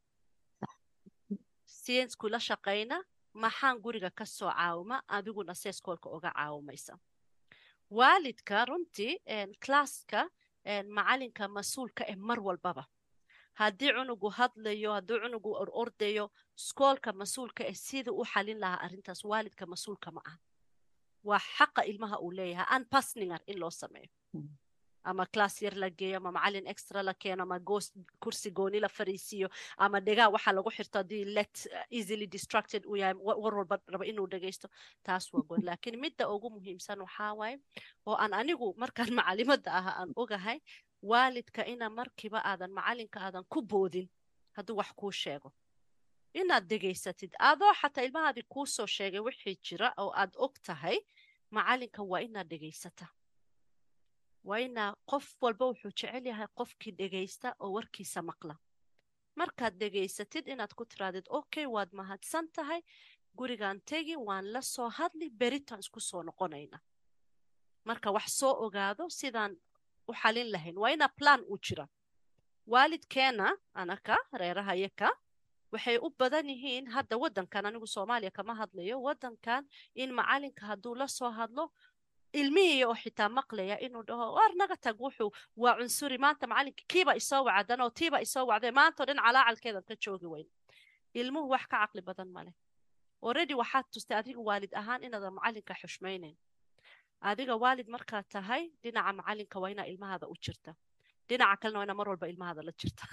Speaker 2: siyensku la shaqayna maxaan guriga ka soo caawima adiguna seeskoolka uga caawimaysa waalidka runtii classka macalinka mas-uulka eh mar walbaba haddii cunugu hadlayo haddii cunugu orordayo skoolka mas-uulka eh sida u xalin lahaa arrintaas waalidka mas-uulka ma aha waa xaqa ilmaha uu leeyahay anpasninger in loo sameeyo ama class yar la geeyo ama macalin extra la keeno ama kursi gooni la fariisiiyo ama dhegaa waxaa lagu xirto haddii let easily distracted uu yahay war walba raba inuu dhegaysto taas waa goon laakiin midda ugu muhiimsan waxaa waaye oo aan anigu markaan macalimadda aha aan ogahay waalidka ina markiiba aadan macalinka aadan ku boodin hadduu wax kuu sheego inaad dhegaysatid adoo xataa ilmahaadii kuu soo sheegay wixii jira oo aad og tahay macalinka waa inaad dhegaysata waa inaa qof walba wuxuu jecel yahay qofkii dhegaysta oo warkiisa maqla markaad dhegaysatid inaad ku tiraadid okay waad mahadsan tahay gurigaan tegi waan la soo hadli beritaan isku soo noqonayna marka wax soo ogaado sidaan u xalin lahayn waa inaa plan u jira waalidkeena anaka reeraha yaka waxay u badan yihiin hadda waddankan anigu soomaaliya kama hadlayo waddankan in macalinka hadduu la soo hadlo ilmihii oo xitaa maqlaya inuu dhaho war naga tag wuxuu waa cunsuri maanta macalinka kiiba isoo wacdan oo tiiba isoo wacday maantao dhan calaacalkeedan ka joogi weyn ilmuhu wax ka caqli badan male already waxaad tustay adiga waalid ahaan inaadan macalinka xushmaynayn adiga waalid markaad tahay dhinaca macalinka waa inaa ilmahaada u jirta dhinaca kalena waa inaa mar walba ilmahaada la jirta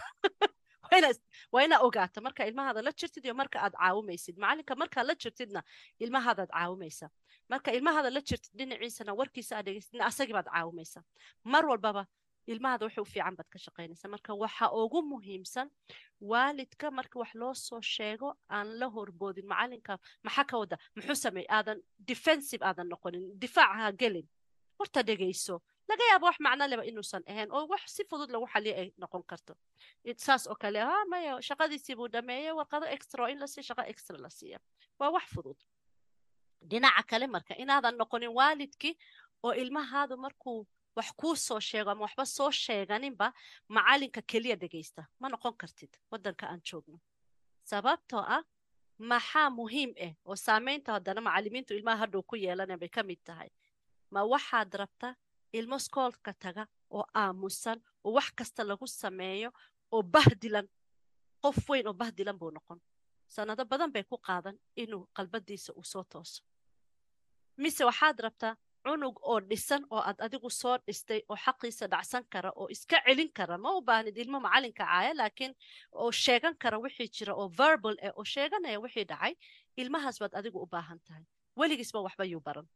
Speaker 2: waa inaa ogaata marka ilmahaada la jirtid iyo marka aad caawimaysid macalinka markaad la jirtidna ilmahaadaad caawimaysa marka ilmahaada la jirtid dhinaciisana warkiisa aad dhegeysidna asagii baad caawimaysa mar walbaba ilmahaada wuxuu fiican baad ka shaqaynaysa marka waxa ugu muhiimsan waalidka marka wax loo soo sheego aan la horboodin macalinka maxaa ka wada muxuu sameey aadan defensive aadan noqonin difaac ha gelin horta dhegeyso laga yaabo wax macno leba inuusan ahayn oo wax si fudud lagu xaliyo ay noqon karto saas oo kale ha maya shaqadiisii buu dhameeyey warqado extra oo in lasii shaqo extra la siiya waa wax fudud dhinaca kale marka inaadan noqonin waalidkii oo ilmahaadu markuu wax kuu soo sheego ama waxba soo sheeganinba macalinka keliya dhegaysta ma noqon kartid waddanka aan joogno sababtoo ah maxaa muhiim ah oo saameynta haddana macalimiintu ilmaha hadhow ku yeelanaya bay ka mid tahay ma waxaad rabta ilmo skoolka taga oo aamusan oo wax kasta lagu sameeyo oo bahdilan qof weyn oo bahdilan buu noqon sanado badan bay ku qaadan inuu qalbadiisa uu soo tooso mise waxaad rabtaa cunug oo dhisan oo aad adigu soo dhistay oo xaqiisa dhacsan kara oo iska celin kara ma u baahnid ilmo macalinka caaya laakiin oo sheegan kara wixii jira oo verbal eh oo sheeganaya wixii dhacay ilmahaas baad adigu u baahan tahay weligiisba waxba yuu baran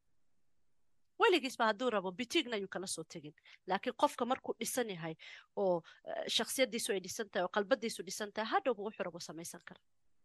Speaker 2: weligiisba hadduu rabo bitigna yuu kala soo tegin laakiin qofka markuu dhisan yahay oo shaksiyadiisu ay dhisan tahay oo qalbadiisu dhisan tahay hadhowba wuxuu rabo samaysan kara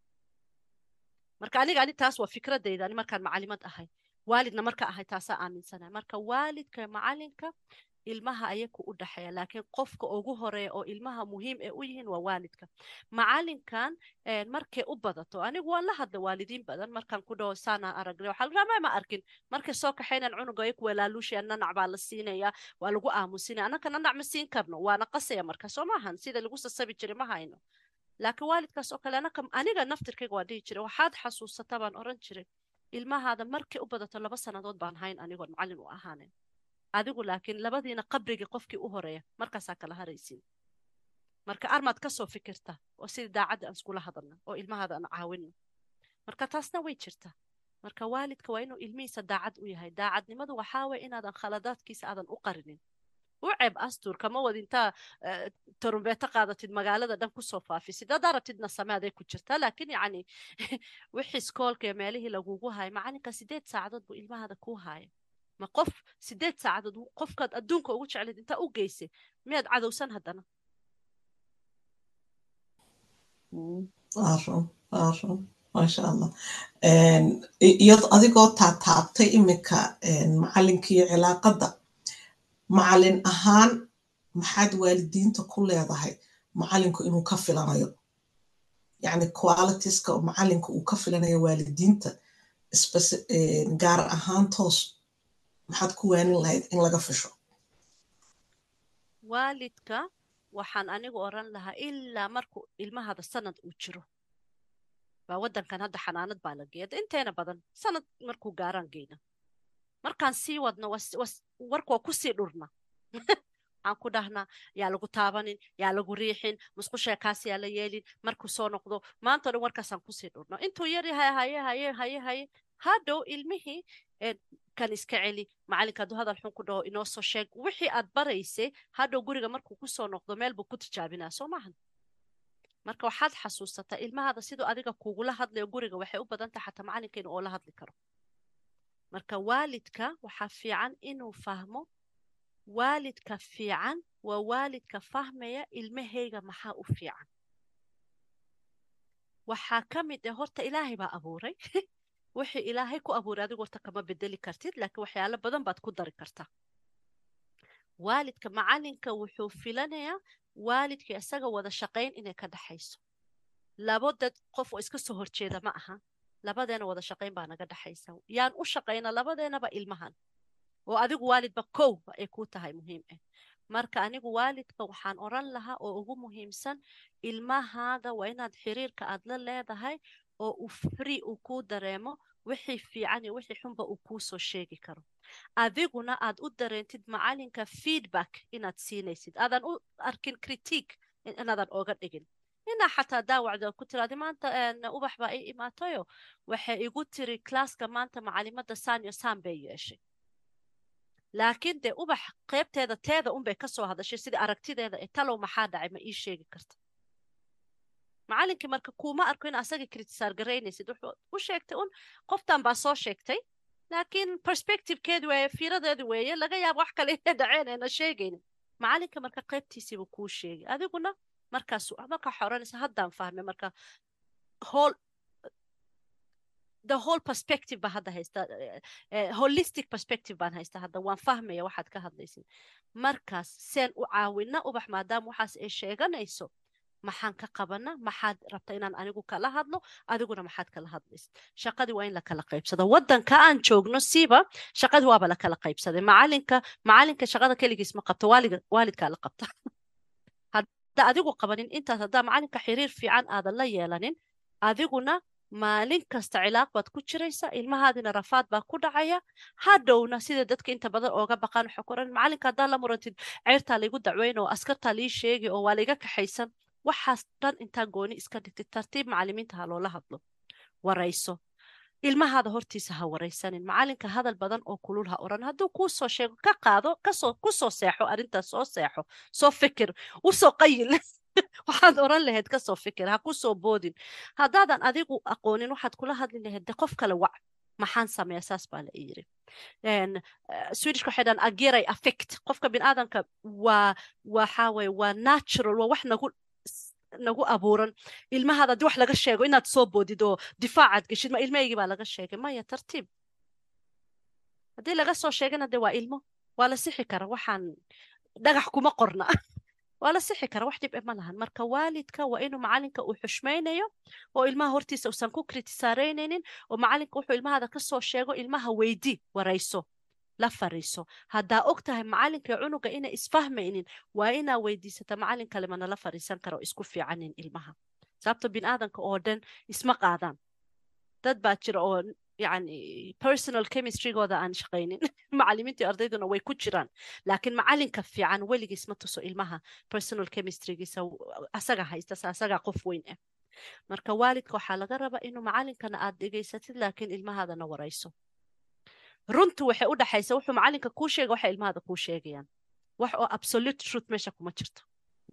Speaker 2: marka aniga ani taas waa fikradayda ani markaan macalimad ahay waalidna marka ahay taasaa aaminsanay marka waalidka macalinka ilmaha ayaku u dhaxeeya laakiin qofka ugu horeeya oo ilmaha muhiim ee u yihiin waa waalidka macalinkan markay u badato anigu waan la hadla waalidiin badan markaan ku dhaho saana aragnay waxaa laga rabaa ma arkin markay soo kaxaynaan cunuga ayaku walaaluushaya nanac baa la siinaya waa lagu aamusinaya annaka nanac ma siin karno waana qasaya marka soo maahan sida lagu sasabi jiray ma hayno laakiin waalidkaas oo kale anaka aniga naftirkayga waa dhihi jiray waxaad xasuusata baan oran jiray ilmahaada markay u badato laba sannadood baan hayn anigoon macallin u ahaanin adigu laakiin labadiina qabrigii qofkii u horeeya markaasaa kala haraysiin marka armaad ka soo fikirta oo sidii daacadda aan iskula hadalna oo ilmahaada aan caawinno marka taasna way jirta marka waalidka waa inuu ilmihiisa daacad u yahay daacadnimadu waxaa waye inaadan khaladaadkiisa aadan u qarinin u ceeb astur kama wad intaa tarumbeeto qaadatid magaalada dhan kusoo faafisid haddaa rabtidna samaaday ku jirtaa laakiin yacni wixii iskoolka iyo meelihii lagugu haya macalinka sideed saacadood buu ilmahaada kuu haya ma qof sideed saacadood qofkaad adduunka ugu jeclayd intaa u geysay miyaad cadowsan haddana
Speaker 1: run run maasha allah iyado adigoo taataabtay iminka macalinkiiyo cilaaqadda macalin ahaan maxaad waalidiinta ku leedahay macalinku inuu ka filanayo yacni qualitiska oo macalinka uu ka filanayo waalidiinta gaar ahaan toos maxaad ku waanin lahayd in laga fisho
Speaker 2: waalidka waxaan anigu oran lahaa ilaa markuu ilmahaada sanad uu jiro baa waddankan hadda xanaanad baa la geeya inteena badan sanad markuu gaaraan geyna markaan sii wadno warka waa kusii dhurna waxaan ku dhahnaa yaa lagu taabanin yaa lagu riixin musqushaa kaas yaa la yeelin markuu soo noqdo maanta o dhan warkaasaan kusii dhurno intuu yar yahay haye haye haye haye hadhow ilmihii kan iska celi macalinka hadduu hadal xun ku dhaho inoo soo sheeg wixii aad baraysay hadhow guriga markuu kusoo noqdo meel buu ku tijaabinaa soo maahan marka waxaad xasuusataa ilmahaada siduu adiga kugula hadlayo guriga waxay u badan tahay xataa macalinka inuu oola hadli karo marka waalidka waxaa fiican inuu fahmo waalidka fiican waa waalidka fahmaya ilmahayga maxaa u fiican waxaa ka mid ah horta ilaahay baa abuuray wixii ilaahay ku abuuray adigu horta kama bedeli kartid laakiin waxyaalo badan baad ku dari kartaa waalidka macalinka wuxuu filanayaa waalidkii isaga wada shaqayn inay ka dhaxayso labo dad qof oo iska soo horjeeda ma aha labadeena wada shaqayn baa naga dhaxaysa yaan u shaqayna labadeenaba ilmahan oo adigu waalidba kow ay ku tahay muhiim ah marka anigu waalidka waxaan oran lahaa oo ugu muhiimsan ilmahaada waa inaad xiriirka aad la leedahay oo uu free uu kuu dareemo wixii fiican iyo wixii xunba uu kuu soo sheegi karo adiguna aad u dareentid macalinka feedback inaad siinaysid aadan u arkin critique inaadan oga dhigin inaa xataa daawacda ku tiraadi maanta ubax baa ii imaatayo waxay igu tiri klaaska maanta macalimada sanyo san bay yeeshay laakiin dee ubax qaybteeda teeda unbay ka soo hadashay sidii aragtideeda ee talow maxaa dhacay ma ii sheegi karta macalinkii marka kuuma arko in asagii critisaar garaynaysid wuxuu u sheegtay un qoftan baa soo sheegtay laakiin perspectivekeedu weeye fiiradeedu weeye laga yaabo wax kale inay dhaceen ayna sheegaynin macalinka marka qaybtiisiibu kuu sheegay adiguna markaas markaa xoranaysa haddaan fahmay marka whole the whole perspective baa hadda haysta holistic perspective baan haysta hadda waan fahmaya waxaad ka hadlaysid markaas seen u caawina ubax maadaama waxaas ay sheeganayso maxaan ka qabana maxaad rabta inaan anigu kala hadlo adiguna maxaad kala hadlaysid shaqadii waa in la kala qaybsado waddanka aan joogno siiba shaqadii waaba la kala qaybsaday macalinka macalinka shaqada keligiis ma qabto waalidkaa la qabta hadda adigu qabanin intaas haddaa macalinka xiriir fiican aadan la yeelanin adiguna maalin kasta cilaaq baad ku jiraysa ilmahaadina rafaad baa ku dhacaya hadhowna sida dadka inta badan ooga baqaan waxaa ku oran macalinka haddaa la murantid ceyrtaa laygu dacweyn oo askartaa lii sheegi oo waa layga kaxaysan waxaas dhan intaa gooni iska dhigtid tartiib macalimiinta ha loola hadlo warayso ilmahaada hortiisa ha waraysanin macalinka hadal badan oo kulul ha oran hadduu kuu soo sheego ka qaado kasoo kusoo seexo arrintaas soo seexo soo fikir usoo qayil waxaad oran lahayd kasoo fikir ha ku soo boodin haddaadan adigu aqoonin waxaad kula hadli lahayd de qof kale wac maxaan sameeya saas baa la yiri swedish waxay dhan agiray affect qofka biniaadanka waa waxa weye waa natural waa wax nagu nagu abuuran ilmahaada haddii wax laga sheego inaad soo boodid oo difaacaad geshid ma ilmahaygii baa laga sheegay maya tartiib haddii laga soo sheegana de waa ilmo waa la sixi kara waxaan dhagax kuma qorna waa la sixi kara wax dhib e ma lahan marka waalidka waa inuu macalinka uu xushmaynayo oo ilmaha hortiisa uusan ku kritisaaraynaynin oo macalinka wuxuu ilmahaada ka soo sheego ilmaha weydi warayso la fariiso haddaa og tahay macalinka cunuga inay isfahmaynin waa inaa weydiisata macalin kale mana la fariisan kara oo isku fiicanin ilmaha sababto biniaadanka oo dhan isma qaadaan dad baa jira oo يعني personal chemistrygooda aan shaqaynin macalimiintii ardayduna way ku jiraan laakiin macalinka fiican weligiis ma tuso ilmaha personal chemistrygiisa asaga haystas asaga qof weyn ah marka waalidka waxaa laga rabaa inuu macalinkana aad dhegaysatid laakiin ilmahaadana warayso runtu waxay u dhaxaysa wuxuu macalinka kuu sheega waxay ilmahaada kuu sheegayaan wax oo absolute truth meesha kuma jirto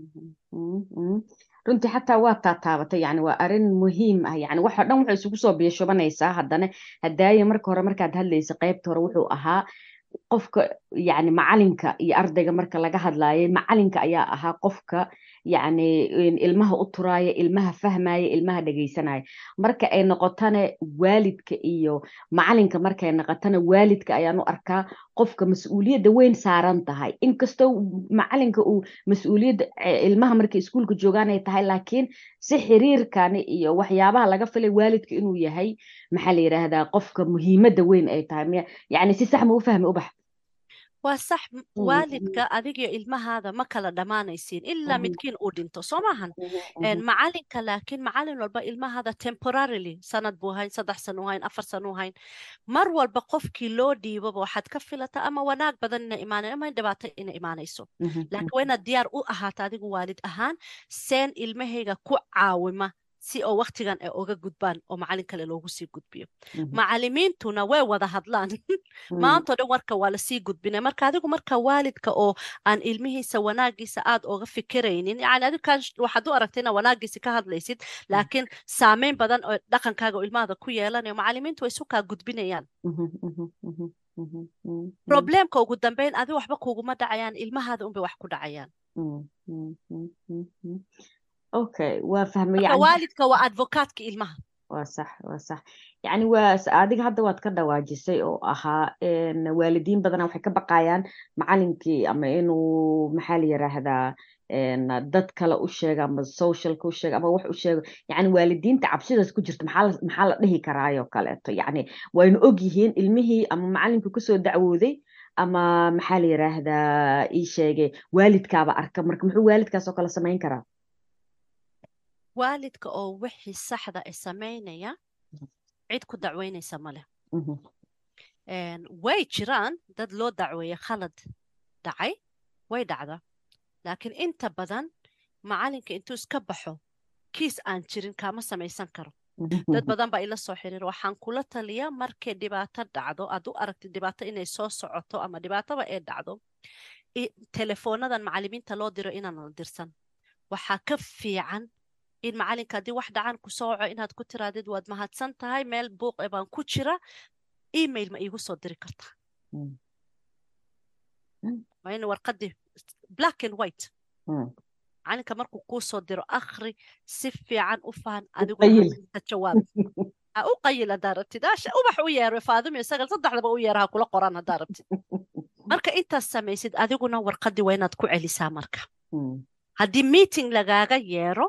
Speaker 3: runtii xataa waa taataabatay yani waa arin muhiim ah yani waxoo dhan waxay isugu soo biishubanaysaa haddana hadaaye marka hore markaad hadlaysa qaybta hore wuxuu ahaa qofka yani macalinka iyo ardayga marka laga hadlaayay macalinka ayaa ahaa qofka yani ilmaha u turaaya ilmaha fahmaya ilmaha dhegaysanaya marka ay noqotana waalidka iyo macalinka markay noqotana waalidka ayaan u arkaa qofka mas-uuliyadda weyn saaran tahay inkastoo macalinka uu mas-uuliyadda ilmaha markay iskuulka joogaan ay tahay laakiin si xiriirkani iyo waxyaabaha laga filay waalidka inuu yahay maxaa la yidhaahdaa qofka muhiimadda weyn ay tahay yani si sax ma u fahmi ubax
Speaker 2: waa sax waalidka adigiyo ilmahaada ma kala dhammaanaysiin ilaa midkiin uu dhinto soo maahan macalinka laakiin macalin walba ilmahaada temporarily sanad buu hayn saddex sanu hayn afar sanu hayn mar walba qofkii loo dhiiboba waxaad ka filata ama wanaag badan ina imaanayn ama dhibaato ina imaanayso laakiin waa inaad diyaar u ahaata adigu waalid ahaan seen ilmahayga ku caawima si oo waktigan ay oga gudbaan oo macalin kale loogu sii gudbiyo macalimiintuna way wada hadlaan maantao dhan warka waa lasii gudbinay marka adigu marka waalidka oo aan ilmihiisa wanaagiisa aad oga fikiraynin yani adigan waxaad u aragtay inaa wanaagiisa ka hadlaysid laakiin saameyn badan oo dhaqankaaga oo ilmahada ku yeelanayo macalimiintu way isu kaa gudbinayaan problemka ugu dambeyn adi waxba kuguma dhacayaan ilmahaada unbay wax ku dhacayaan
Speaker 3: okay waa fahmay
Speaker 2: marka waalidka waa advocatka ilmaha
Speaker 3: waa sax waa sax yani waa adiga hadda waad ka dhawaajisay oo ahaa waalidiin badana waxay ka baqayaan macalinkii ama inuu maxaa la yiraahdaa dad kale u sheega ama socialka u sheega ama wax u sheego yani waalidiinta cabsidaas ku jirta maxaa maxaa la dhihi karaayoo kaleeto yani waynu og yihiin ilmihii ama macalinkii kusoo dacwooday ama maxaa la yiraahdaa ii sheegay waalidkaaba arka marka muxuu waalidkaas oo kale samayn karaa
Speaker 2: waalidka oo wixii saxda ay samaynaya cid ku dacweynaysa maleh way jiraan dad loo dacweeye khalad dhacay way dhacda laakiin inta badan macalinka intuu iska baxo kiis aan jirin kaama samaysan karo dad badan baa ila soo xiriir waxaan kula taliyaa markay dhibaato dhacdo aad u aragtid dhibaato inay soo socoto ama dhibaatoba ay dhacdo telefoonadan macalimiinta loo diro inaan la dirsan waxaa ka fiican in macalinka haddii wax dhacan ku sooco inaad ku tiraadid waad mahadsan tahay meel buuq e baan ku jira email ma iigu soo diri kartaa waa in warqadii black and white macalinka markuu kuu soo diro akhri si fiican u fahan adiguna jawaab ha u qayil haddaa rabtid ubax u yeero faadimiyo sagal saddexdaba u yeera ha kula qoran haddaa rabtid marka intaas samaysid adiguna warqadii waa inaad ku celisaa marka haddii meeting lagaaga yeero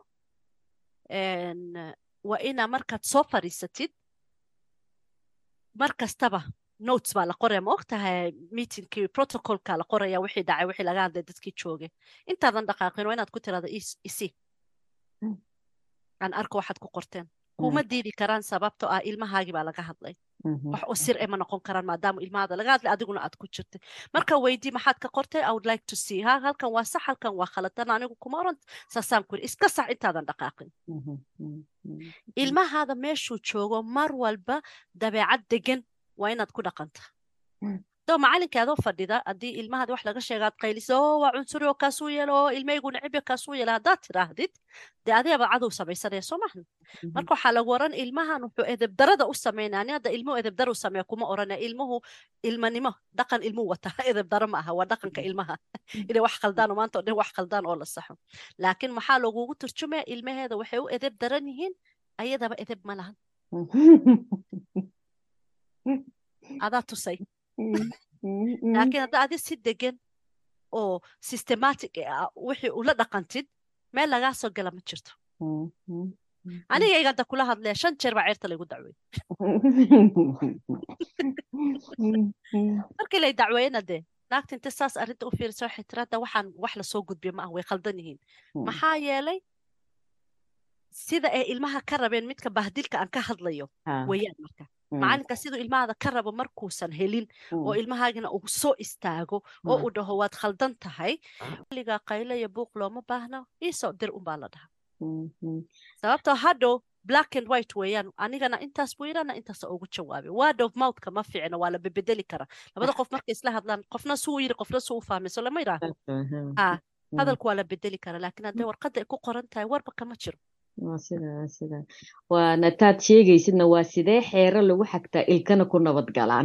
Speaker 2: waa inaa markaad soo fadhiisatid mar kastaba notes baa la qoraya ma og tahay meetingkii protocolka la qoraya wixii dhacay wixii laga hadlay dadkii joogay intaadan dhaqaaqin waa inaad ku tirada isi aan arko waxaad ku qorteen kuma diidi karaan sababto ah ilmahaagii baa laga hadlay wax u sir ema noqon karaan maadaama ilmahaada laga hadlay adiguna aad ku jirtay marka weydii maxaad ka qortay i would like to see ha halkan waa sax halkan waa khalatan anigu kuma oran saasaan ku iska sax intaadan dhaqaaqin ilmahaada meeshuu joogo mar walba dabeecad degan waa inaad ku dhaqanta doo macalinka adoo fadhida haddii ilmahaada wax laga sheegaad qayliso oo waa cunsuri oo kaasuu yeelo oo ilmahaygu necibyo kaasuu yeelo haddaad tidhaahdid dee adigaba cadow samaysanaya soo maahan marka waxaa lagu oran ilmahan wuxuu edebdarada u sameynaya ani hadda ilmuhu edebdara u sameeya kuma orana ilmuhu ilmanimo dhaqan ilmuu wata edebdaro ma aha waa dhaqanka ilmaha inay wax khaldaan maanta o dhan wax khaldaan oo la saxo laakiin maxaa lagugu turjumaya ilmaheeda waxay u edeb daran yihiin ayadaba edeb ma lahan adaa tusay laakiin hadda adi si degan oo systematic ah wixii ula dhaqantid meel lagaa soo gala ma jirto aniga iganta kula hadlaya shan jeer baa ceerta laygu dacweey markii lay dacweeyena dee naagta inta saas arrinta u fiirisa waxay tiri hadda waxaan wax lasoo gudbiyo ma ah way khaldan yihiin maxaa yeelay sida ay ilmaha ka rabeen midka bahdilka aan ka hadlayo weeyaan marka macalinka siduu ilmahaada ka rabo markuusan helin oo ilmahaagina uu soo istaago oo uu dhaho waad khaldan tahay waligaa qayle iyo buuq looma baahno iisoo dir unbaa la dhaha sababtoo hadhow black and white weeyaan anigana intaas buu yidhana intaas ugu jawaabay word of mouthka ma fiicna waa la bedeli kara labada qof markay isla hadlaan qofna suu yidhi qofna suu u fahmay so lama yidhaahdo ha hadalku waa la bedeli kara laakiin hadday warqadda ay ku qoran tahay warba kama jiro
Speaker 3: waa sida waa sida waana taad sheegaysidna waa sidee xeero lagu xagtaa ilkana ku nabad galaan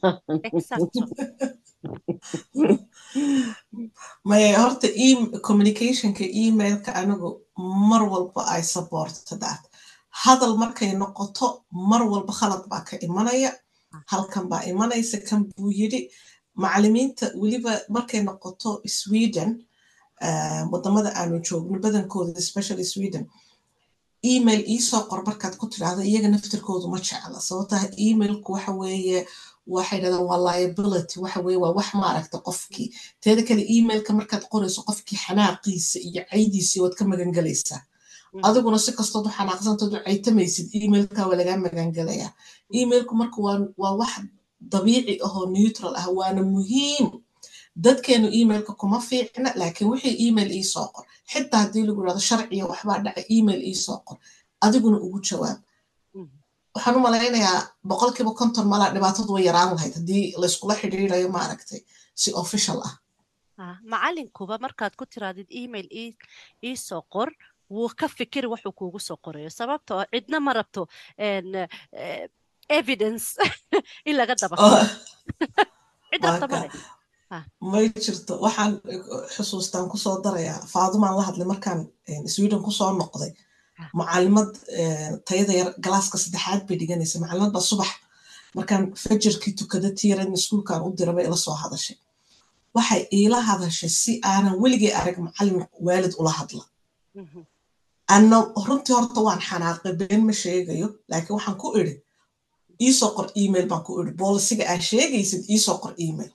Speaker 1: maya horta communicationka emailka anigu mar walba ay supporto that hadal markay noqoto mar walba khalad baa ka imanaya halkan baa imanaysa kan buu yidhi macalimiinta weliba markay noqoto sweden wadamada aanu joogno badankooda especially sweden email iisoo qor markaad ku tidhaahdo iyaga naftirkoodu ma jecla sababtaa emailku waxa weeye waxay dhahdaan waa liability waxa weeye waa wax maaragta qofkii teeda kale emailka markaad qorayso qofkii xanaaqiisa iyo caydiisii waad ka magangelaysaa adiguna si kastood u xanaaqsantood u caytamaysid emailka waa lagaa magangelayaa emailku marka waa wax dabiici ahoo neutral ah waana muhiim dadkeenu emailka kuma fiicna laakiin wixii email iisoo qor xitaa haddii lagu yidhahdo sharciya waxbaa dhaca email iisoo qor adiguna ugu jawaab waxaan u malaynayaa boqolkiiba konton malaa dhibaatadu way yaraan lahayd haddii layskula xidhiirayo maaragtay si official ah
Speaker 2: macalinkuba markaad ku tiraadid email iisoo qor wuu ka fikiri wuxuu kuugu soo qorayo sababta oo cidna ma rabto evidence in laga daba cid rabta male
Speaker 1: may jirto waxaan xusuustaan kusoo darayaa faadumaan la hadlay markaan sweden kusoo noqday macalimad tayada yar galaaska saddexaad bay dhiganaysa macalimad baa subax markaan fajarkii tukada tiiran iskuulkaan u dira bay ila soo hadashay waxay iila hadashay si aanan weligay arag macalin waalid ula hadla anna runtii horta waan xanaaqay been ma sheegayo laakiin waxaan ku idhi iisoo qor email baan ku idhi boolisiga aa sheegaysid iisoo qor email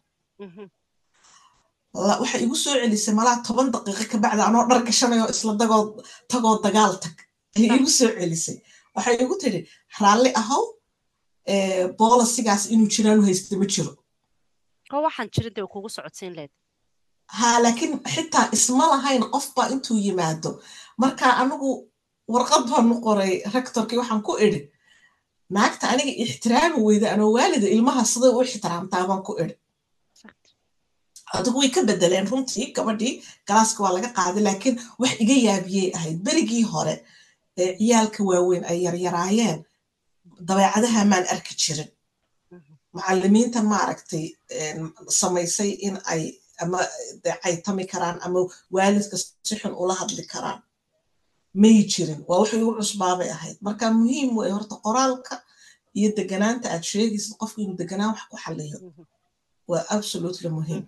Speaker 1: waxay igu soo celisay malaa toban daqiiqo ka bacda anoo dhar gashanayo isla dagoo tagoo dagaal tag ayay igu soo celisay waxay igu tidhi raalli ahow boolisigaas inuu jiraan u haysta ma jiro
Speaker 2: oo waxaan jirin dee kugu socodsiin leed
Speaker 1: ha laakiin xitaa isma lahayn qofbaa intuu yimaado marka anigu warqad baanu qoray rectorkii waxaan ku idhi naagta aniga ixtiraami weyda anoo waalida ilmaha siday u ixtiraamtaa baan ku idhi adigu way ka bedeleen runtii gabadhii galaaska waa laga qaaday laakiin wax iga yaabiyey ahayd berigii hore ee ciyaalka waaweyn ay yaryaraayeen dabeecadaha maan arki jirin macalimiinta maaragtay samaysay in ay ama caytami karaan ama waalidka si xun ula hadli karaan may jirin waa wax igu cusbaabay ahayd marka muhiim wey horta qoraalka iyo deganaanta aad sheegaysid qofku inuu deganaan wax ku xaliyo waa absolutely muhiim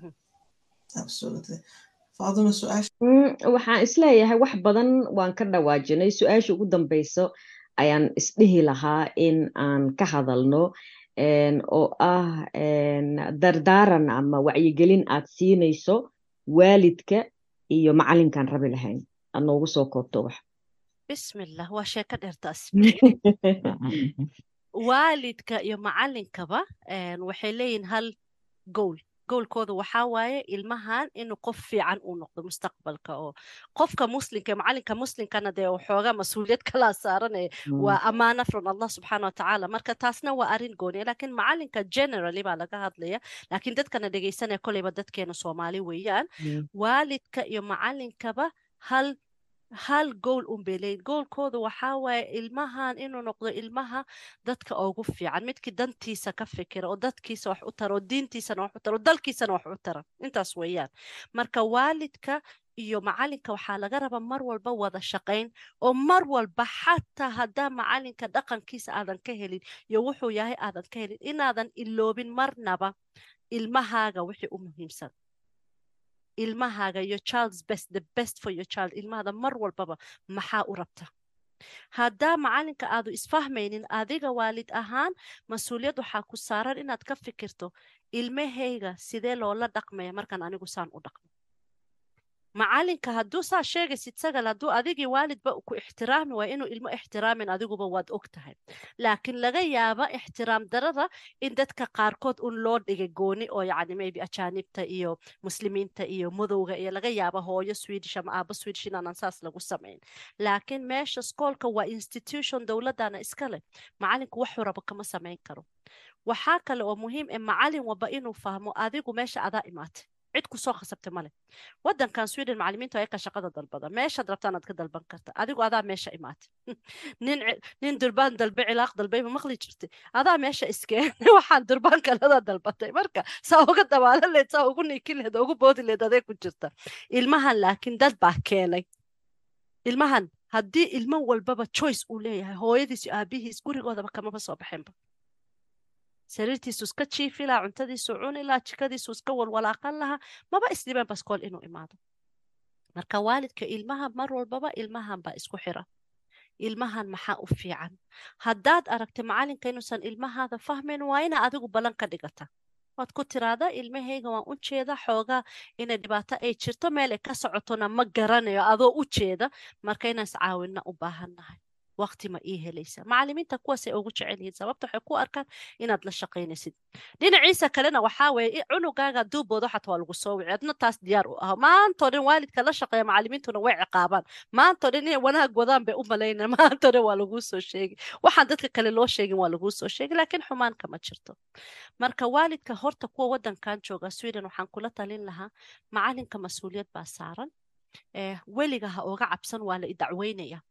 Speaker 1: faaduma su-aasha
Speaker 3: waxaan isleeyahay wax badan waan ka dhawaajinay su-aasha ugu dambeyso ayaan isdhihi lahaa in aan ka hadalno oo ah dardaaran ama wacyigelin aad siinayso waalidka iyo macalinkaan rabi lahayn aad noogu soo koobto wax
Speaker 2: bismillah waa sheeko dheertaas waalidka iyo macalinkaba waxay leeyihin hal gowl goolkooda waxaa waaye ilmahan inuu qof fiican uu noqdo mustaqbalka oo qofka muslimka macalinka muslimkana dee waxoogaa mas-uuliyad kalaa saaranaya waa amaana from allah subxaana watacaala marka taasna waa arrin gooniya laakiin macalinka generally baa laga hadlaya laakiin dadkana dhegeysanaya koleyba dadkeena soomaali weeyaan waalidka iyo macalinkaba hal hal gool un bay leeyihin goolkooda waxaa waaye ilmahan inuu noqdo ilmaha dadka ugu fiican midkii dantiisa ka fikira oo dadkiisa wax u tara oo diintiisana wax u tara oo dalkiisana wax u tara intaas weeyaan marka waalidka iyo macalinka waxaa laga rabaa mar walba wada shaqayn oo mar walba xataa haddaa macalinka dhaqankiisa aadan ka helin iyo wuxuu yahay aadan ka helin inaadan iloobin marnaba ilmahaaga wixii u muhiimsan ilmahaaga your child's best the best for your child ilmahada mar walbaba maxaa u rabta haddaa macalinka aadu isfahmaynin adiga waalid ahaan mas-uuliyad waxaa ku saaran inaad ka fikirto ilmahayga sidee loola dhaqmaya markaan anigu saan u dhaqmo macalinka hadduu saa sheegaysid sagal hadduu adigii waalidba ku ixtiraami waa inuu ilmo ixtiraamin adiguba waad og tahay laakiin laga yaaba ixtiraam darada in dadka qaarkood un loo dhigay gooni oo yacni maybe ajaanibta iyo muslimiinta iyo madowga iyo laga yaaba hooyo swedish ama aabo swedish inaanan saas lagu samayn laakiin meesha skoolka waa institution dowladana iska leh macalinku waxuu rabo kama samayn karo waxaa kale oo muhiim ee macalin walba inuu fahmo adigu meesha adaa imaatay cid ku soo khasabta male wadankan sweden macalimiintu ayaka shaqada dalbada meeshaad rabtaan aad ka dalban karta adigu adaa meesha imaatay nin nin durbaan dalbe cilaaq dalbay ma maqli jirtay adaa meesha iskeen waxaan durbaan kalada dalbatay marka saa uga dabaalan leed saa ugu niikin leed ugu boodi leed adee ku jirta ilmahan laakiin dad baa keenay ilmahan haddii ilmo walbaba choice uu leeyahay hooyadiis iyo aabihiis gurigoodaba kamaba soo baxeenba sariirtiisu iska jiifi lahaa cuntadiisu cuni lahaa jikadiisu iska walwalaaqan lahaa maba isdhibeen baskool inuu imaado marka waalidka ilmaha mar walbaba ilmahan baa isku xira ilmahan maxaa u fiican haddaad aragtay macalinka inuusan ilmahaada fahmayn waa ina adigu ballan ka dhigata waad ku tiraada ilmahayga waan u jeeda xoogaa inay dhibaato ay jirto meel ay ka socotona ma garanayo adoo u jeeda marka inaan iscaawinna u baahannahay waqti ma ii helaysa macalimiinta kuwaasay ugu jecel yihiin sababta waxay ku arkaan inaad la shaqaynaysid dhinaciisa kalena waxaa weeye cunugaaga duubooda xataa waa lagu soo wici adna taas diyaar u ah maantoo dhan waalidka la shaqeeya macalimiintuna way ciqaabaan maantoo dhan inay wanaag wadaan bay u malaynaya maantoo dhan waa laguu soo sheegi waxaan dadka kale loo sheegin waa laguu soo sheegi laakiin xumaan kama jirto marka waalidka horta kuwa wadankan jooga sweden waxaan kula talin lahaa macalinka mas-uuliyad baa saaran weliga ha oga cabsan waa la idacweynaya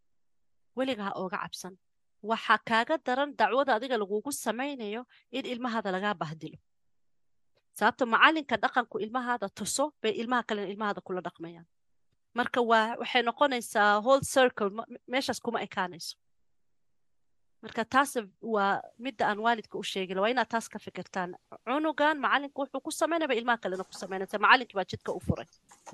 Speaker 2: weliga ha ooga cabsan waxaa kaaga daran dacwada adiga lagugu samaynayo in ilmahaada lagaa bahdilo sababto macalinka dhaqanku ilmahaada tuso bay ilmaha kalena ilmahaada kula dhaqmayaan marka waa waxay noqonaysaa whole circle meeshaas kuma ekaanayso marka taas waa midda aan waalidka u sheegin waa inaad taas ka fikirtaan cunugan macalinka wuxuu ku samaynaya ilmaha kalena ku samaynaysa macalinkii baa jidka u furay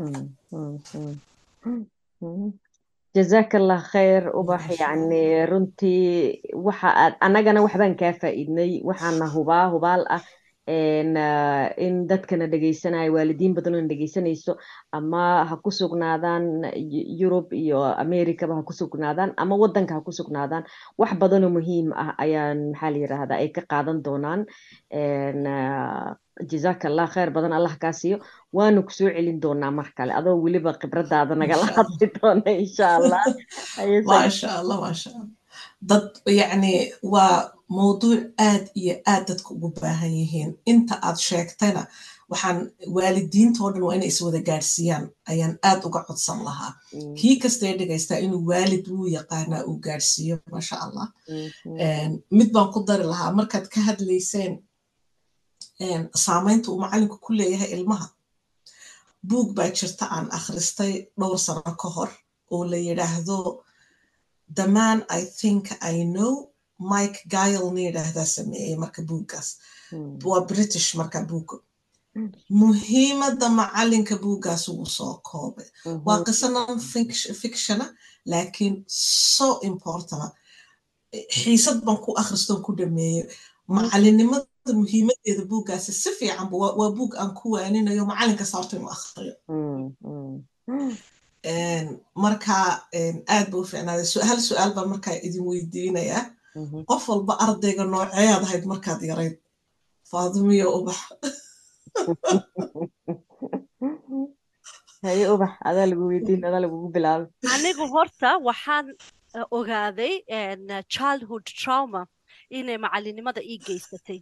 Speaker 3: jazaaka allah khayr ubax yacni runtii waxa aad annagana waxbaan kaa faa'iidnay waxaana hubaa hubaal ah in dadkana dhegaysanayo waalidiin badanoo dhegaysanayso ama ha ku sugnaadaan yurub iyo americaba ha ku sugnaadaan ama wadanka ha ku sugnaadaan wax badanoo muhiim ah ayaan maxaa la yiraahdaa ay ka qaadan doonaan jazaaka allah khayr badan allah kaa siiyo waanu kusoo celin doonaa mar kale adoo weliba khibradaada nagala hadli doona insha allah
Speaker 1: maasha allah maasha allah dad yacni waa mawduuc aad iyo aad dadka ugu baahan yihiin inta aad sheegtayna waxaan waalidiintoo dhan waa inay iswada gaadhsiiyaan ayaan aad uga codsan lahaa kii kastee dhegaystaa inuu waalid wuu yaqaanaa uu gaadhsiiyo maasha allah mid baan ku dari lahaa markaad ka hadlayseen saamaynta uu macalinku ku leeyahay ilmaha buug baa jirta aan akhristay dhowr sano ka hor oo la yidhaahdo the man i think i know mike gile na yidhaahdaa sameeyey marka buuggaas waa british marka buugga muhiimadda macalinka buuggaas ugu soo koobay waa qiso non fictiona laakiin so importana xiisad baan ku akhristoon ku dhameeyey macalinimada muhiimadeeda buuggaasi si fiicanba waa buug aan ku waaninayo macalinka saarto inuu akhriyo marka aad ba u fiicnaaday hal su-aal baan markaa idin weydiinayaa qof walba ardayga nooceeyaad ahayd markaad yarayd faadumiyo ubax
Speaker 3: haye ubax adaa lagu weydiin adaa lagugu bilaabay
Speaker 2: anigu horta waxaan ogaaday childhood trauma inay macalinimada ii geysatay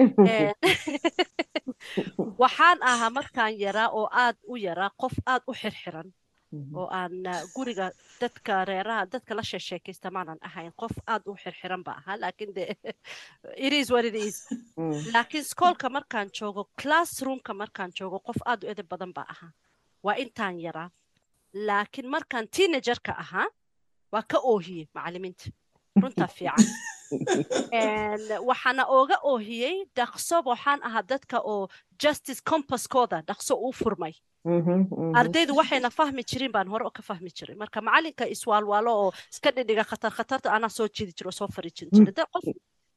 Speaker 2: waxaan ahaa markaan yaraa oo aad u yaraa qof aad u xirxiran oo aan guriga dadka reeraha dadka la sheesheekaysta maanan ahayn qof aad u xirxiran ba ahaa laakiin de it is what it is laakiin skoolka markaan joogo classroomka markaan joogo qof aad u edeb badan ba ahaa waa intaan yaraa laakiin markaan teenagerka ahaa waa ka oohiyey macalimiinta runtaa fiican waxaana ooga oohiyey dhaqso waxaan ahaa dadka oo justice compasskooda dhaqso uu furmay ardaydu waxayna fahmi jirin baan hore ka fahmi jiray marka macalinka iswaalwaalo oo iska dhidhiga khatar khatarta anaa soo jidi jiro oo soo fari jiri jiray qof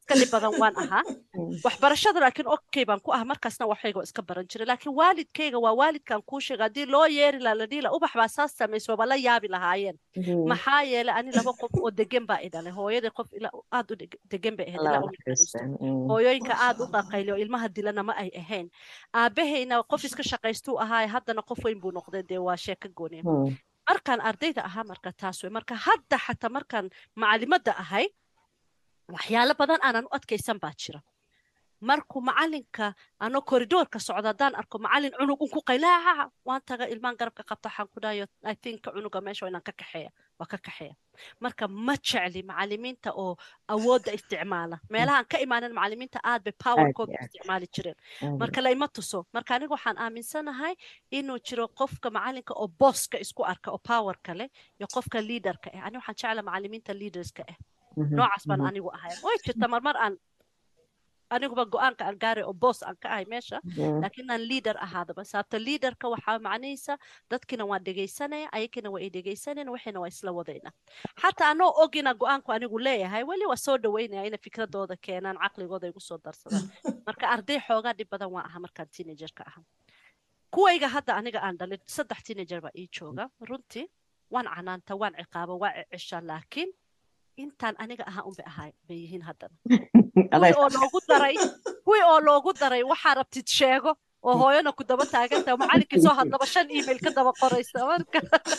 Speaker 2: iska dhib badan waan ahaa waxbarashada laakiin okay baan ku ahaa markaasna waxayga waa iska baran jiray laakiin waalidkayga waa waalidkan kuu sheega haddii loo yeeri laha la dhihi laha ubax baa saas samayso waaba la yaabi lahaayeen maxaa yeelay ani laba qof oo degan baa idhalay hooyadii qof aad u degan bay ahayd ilaa u naxariisto hooyooyinka aad u dhaqayliyo ilmaha dilana ma ay ahayn aabahayna qof iska shaqaystuu ahaa haddana qof weyn buu noqday dee waa sheeko gooniya markaan ardayda ahaa marka taas wey marka hadda xataa markaan macalimadda ahay waxyaalo badan aanan u adkaysan baa jira markuu macalinka ano koridoorka socda haddaan arko macalin cunug unku qaylaaca waan taga ilmaan garabka qabta waxaan ku dhahayo i think cunuga meesha inaan ka kaxeeya waa ka kaxeeya marka ma jecli macalimiinta oo awoodda isticmaala meelahaan ka imaanan macalimiinta aad bay powerkooda isticmaali jireen marka laima tuso marka aniga waxaan aaminsanahay inuu jiro qofka macalinka oo booska isku arka oo powerka leh iyo qofka leaderka ah ani waxaan jecla macalimiinta leaderska ah noocaas baan anigu ahay way jirta marmar aan aniguba go-aanka aan gaaray oo boos aan ka ahay meesha laakiin aan leader ahaadaba sababta leaderka waxaa macnaysa dadkina waan dhegaysanaya ayagina waa i dhegaysanayna waxayna waa isla wadayna xataa anoo ogina go-aanku anigu leeyahay weli waa soo dhaweynaya inay fikradooda keenaan caqligooda igu soo darsadaan marka arday xoogaa dhib badan waa aha markaan teenagerka aha kuwayga hadda aniga aan dhalin saddex teenager baa ii jooga runtii waan canaanta waan ciqaaba waa cishaa laakiin intaan aniga ahaa unbay ahay bay yihiin haddana kuwii oo loogu daray kuwii oo loogu daray waxaa rabtid sheego oo hooyana ku daba taagantaha macalinkii soo hadlaba shan email ka daba qoraysa marka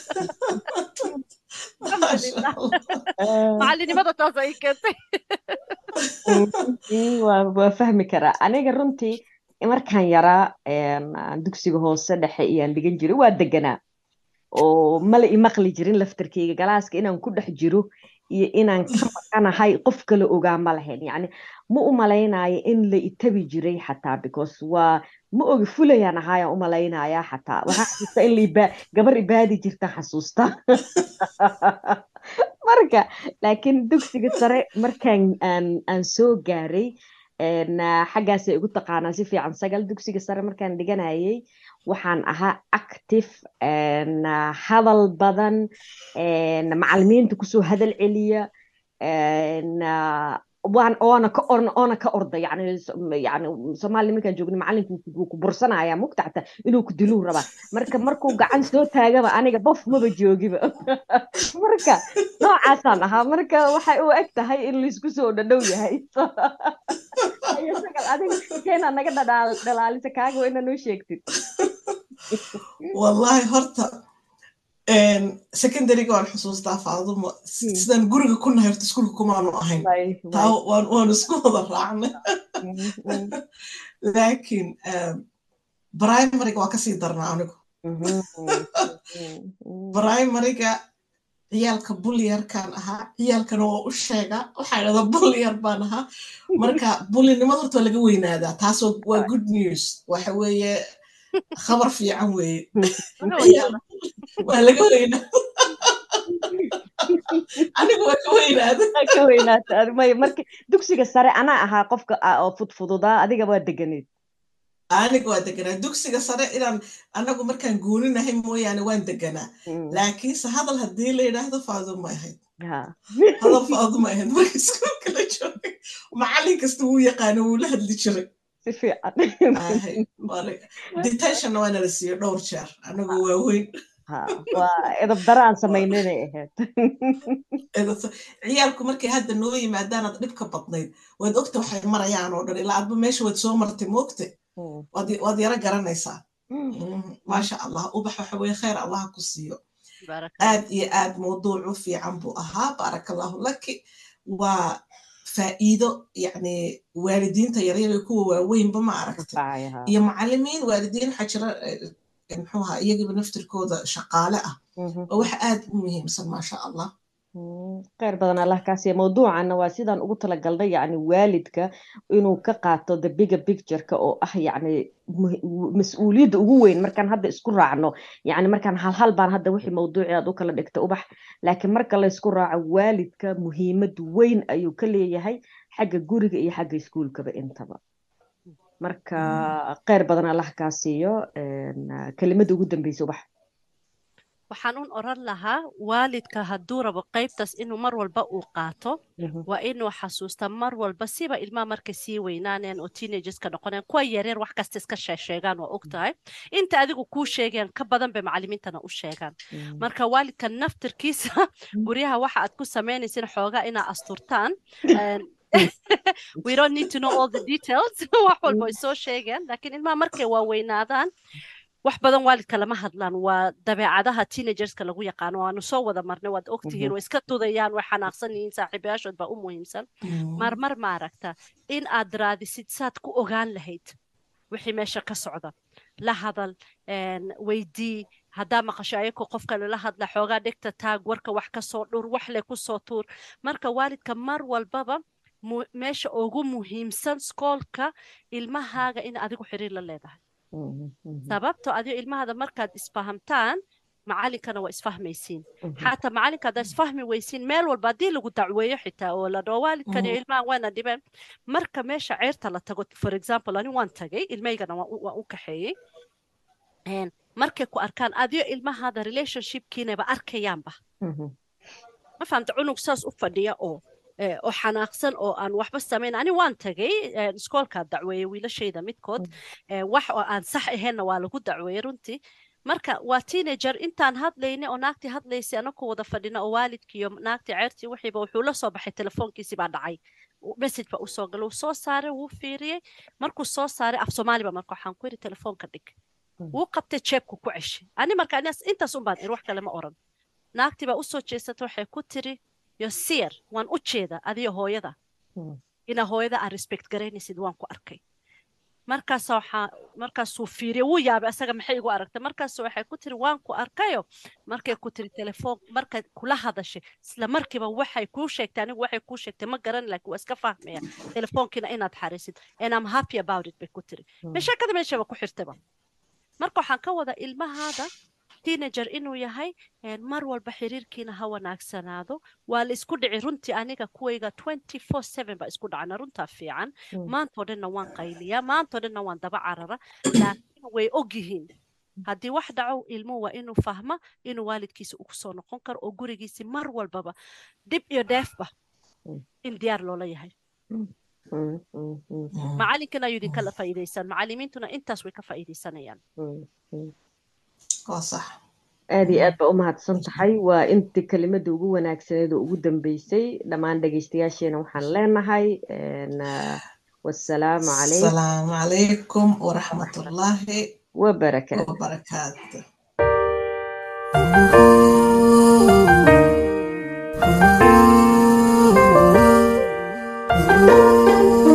Speaker 2: macalinimada taas ay keentay
Speaker 3: waa fahmi karaa aniga runtii markaan yaraa dugsiga hoose dhexe iyaan dhigan jiray waa deganaa oo mala imaqli jirin laftarkeyga galaaska inaan ku dhex jiro iyo inaan ka maqanahay qof kale ogaa ma lahayn yani ma u malaynayo in la itabi jiray xataa because waa ma ogi fulayaan ahaayaan u malaynaya xataa waxaa xasuusta in la gabar ibaadi jirta xasuusta marka laakiin dugsiga sare markaan aan aan soo gaaray xaggaasay ugu taqaanaa si fiican sagal dugsiga sare markaan dhiganayay waxaan ahaa active hadal badan macalimiinta kusoo hadal celiya waan oona ka orna oona ka orda yani yani soomaaliya markaan joogna macalinku wuu ku bursanaya mugta xataa inuu ku diluu rabaa marka markuu gacan soo taagaba aniga bof maba joogiba marka noocaasaan ahaa marka waxay u eg tahay in laisku soo dhadhow yahay sagal adiga keena naga dhalaalisa kaaga waa inaa noo sheegtid
Speaker 1: wallahi horta secondaryga waan xusuustaa faadumo sidaan guriga ku nahay horta iskuulka kumaanu ahayn taa waanu isku wada raacnay laakiin primaryga waa kasii darnaa anigu primaryga ciyaalka bulyarkaan ahaa ciyaalkana waa u sheegaa waxaa idhahdaa bulyar baan ahaa marka bulinimada horta waa laga weynaadaa taasoo waa good news waxa weeye khabar fiican weeye waa laga weynaa anigu waa ka weynaada
Speaker 3: ka weynaata may marka dugsiga sare anaa ahaa qofka oo fudfududaa adiga waa deganeed
Speaker 1: aniga waa deganaa dugsiga sare inaan anagu markaan gooninahay mooyaane waan deganaa laakiinse hadal haddii la yidhaahdo faaduma ahayd hadal faaduma ahayd marka iskuulka la joogay macallin kasta wuu yaqaano wuu la hadli jiray
Speaker 3: si fiican
Speaker 1: detentionna waa nala siiyo dhowr jeer anagu waa weyn
Speaker 3: waa edab daro aan samaynanay ahayd
Speaker 1: ciyaalku markay hadda noo yimaadaanaad dhibka badnayd waad ogta waxay marayaan oo dhan ilaa adba meesha waad soo martay moogte waad yaro garanaysaa maasha allah ubax waxa weye khayr allah ku siiyo aad iyo aad mawduucu fiican buu ahaa baaraka allahu laki waa faa'iido yani waalidiinta yaryar iyo kuwa waaweynba ma aragtay iyo macalimiin waalidiin waxaa jira muxuu ahaa iyagiiba naftirkooda shaqaale ah oo waxa aad u muhiimsan maasha allah
Speaker 3: kheyr badan allah kaasiya mawduucanna waa sidaan ugu talagalnay yani waalidka inuu ka qaato the bigger pictureka oo ah yani mas-uuliyadda ugu weyn markaan hadda isku raacno yani markaan halhal baan hadda wixii mawduuci aad u kala dhigta ubax laakiin marka laysku raaco waalidka muhiimad weyn ayuu ka leeyahay xagga guriga iyo xagga iskuulkaba intaba marka kheyr badan allah kaa siiyo kelimada ugu dambeysa ubax
Speaker 2: waxaan un oran lahaa waalidka hadduu rabo qaybtaas inuu mar walba uu qaato waa inuu xasuusta mar walba siba ilmaha markay sii weynaaneen oo teenagerska noqoneen kuwa yareer wax kasta iska sheegsheegaan waa og tahay inta adigu kuu sheegayaan ka badan bay macalimiintana u sheegaan marka waalidka naftirkiisa guryaha waxa aad ku samaynaysin xoogaa inaa asturtaan we don't need to know all the details wax walba ay soo sheegeen laakiin ilmaha markay waaweynaadaan wax badan waalidka lama hadlaan waa dabeecadaha teenagerska lagu yaqaano waanu soo wada marnay waad ogtihiin way iska tudayaan way xanaaqsan yihiin saaxiibayaashood baa u muhiimsan marmar ma aragta in aad raadisid saad ku ogaan lahayd wixii meesha ka socda la hadal weydii haddaa maqasho ayakoo qofka lala hadla xoogaa dhegta taag warka wax ka soo dhur wax le ku soo tuur marka waalidka mar walbaba meesha ugu muhiimsan skoolka ilmahaaga in adigu xiriir la leedahay sababto adigo ilmahada markaad isfahamtaan macalinkana waa isfahmaysiin xataa macalinka haddaa isfahmi weysiin meel walba haddii lagu dacweeyo xitaa oo la dhao waalidkan iyo ilmahan waana dhibeen marka meesha ceerta la tago for example ani waan tagay ilmaygana waan u kaxeeyey markay ku arkaan adigo ilmahada relationshipkiinaba arkayaanba ma fahamta cunug saas u fadhiya oo oo xanaaqsan oo aan waxba samayn ani waan tagay iskoolkaa dacweeyey wiilashayda midkood wax oo aan sax ahaynna waa lagu dacweeyey runtii marka waa teenager intaan hadlayna oo naagtii hadlaysay anakoo wada fadhina oo waalidkii iyo naagtii ceertii wixiiba wuxuu la soo baxay telefoonkiisii baa dhacay message ba usoo galay wuu soo saaray wuu fiiriyey markuu soo saaray af soomaaliba marka waxaan ku yidhi telefoonka dhig wuu qabtay jeebku ku ceshay ani marka intaas un baan iri wax kale ma oran naagtii baa usoo jeesatay waxay ku tiri yosir waan u jeeda adiyo hooyada inaa hooyada aan respect garaynaysid waan ku arkay markaas waxaa markaasuu fiiriye wuu yaabay asaga maxay igu aragtay markaas waxay ku tiri waan ku arkayo markay ku tiri telefoon markay kula hadashay isla markiiba waxay kuu sheegtay anigu waxay kuu sheegtay ma garan laakiin waa iska fahmaya telefoonkiina inaad xariisid and I'm happy about it bay ku tiri meeshakada meeshaba ku xirtaba marka waxaan ka wada ilmahaada teenager inuu yahay mar walba xiriirkiina ha wanaagsanaado waa la isku dhici runtii aniga kuwayga twenty four seven baa isku dhacna runtaa fiican maantoo dhanna waan qayliyaa maantoo dhanna waan daba carara laakiin way og yihiin haddii wax dhaco ilmuhu waa inuu fahma inuu waalidkiisa ugu soo noqon karo oo gurigiisi mar walbaba dhib iyo dheefba in diyaar loola yahay macalinkana ayuu idinkala faa'iidaysaan macalimiintuna intaas way ka faa'iidaysanayaan
Speaker 3: aad iyo aad baa u mahadsan tahay waa intii kelimada ugu wanaagsaneed oo ugu dambeysay dhammaan dhegeystayaasheena waxaan leenahay wasalaamu
Speaker 1: calaykum waraxmatullaahi
Speaker 3: wabarakaatu
Speaker 1: wabarakaatu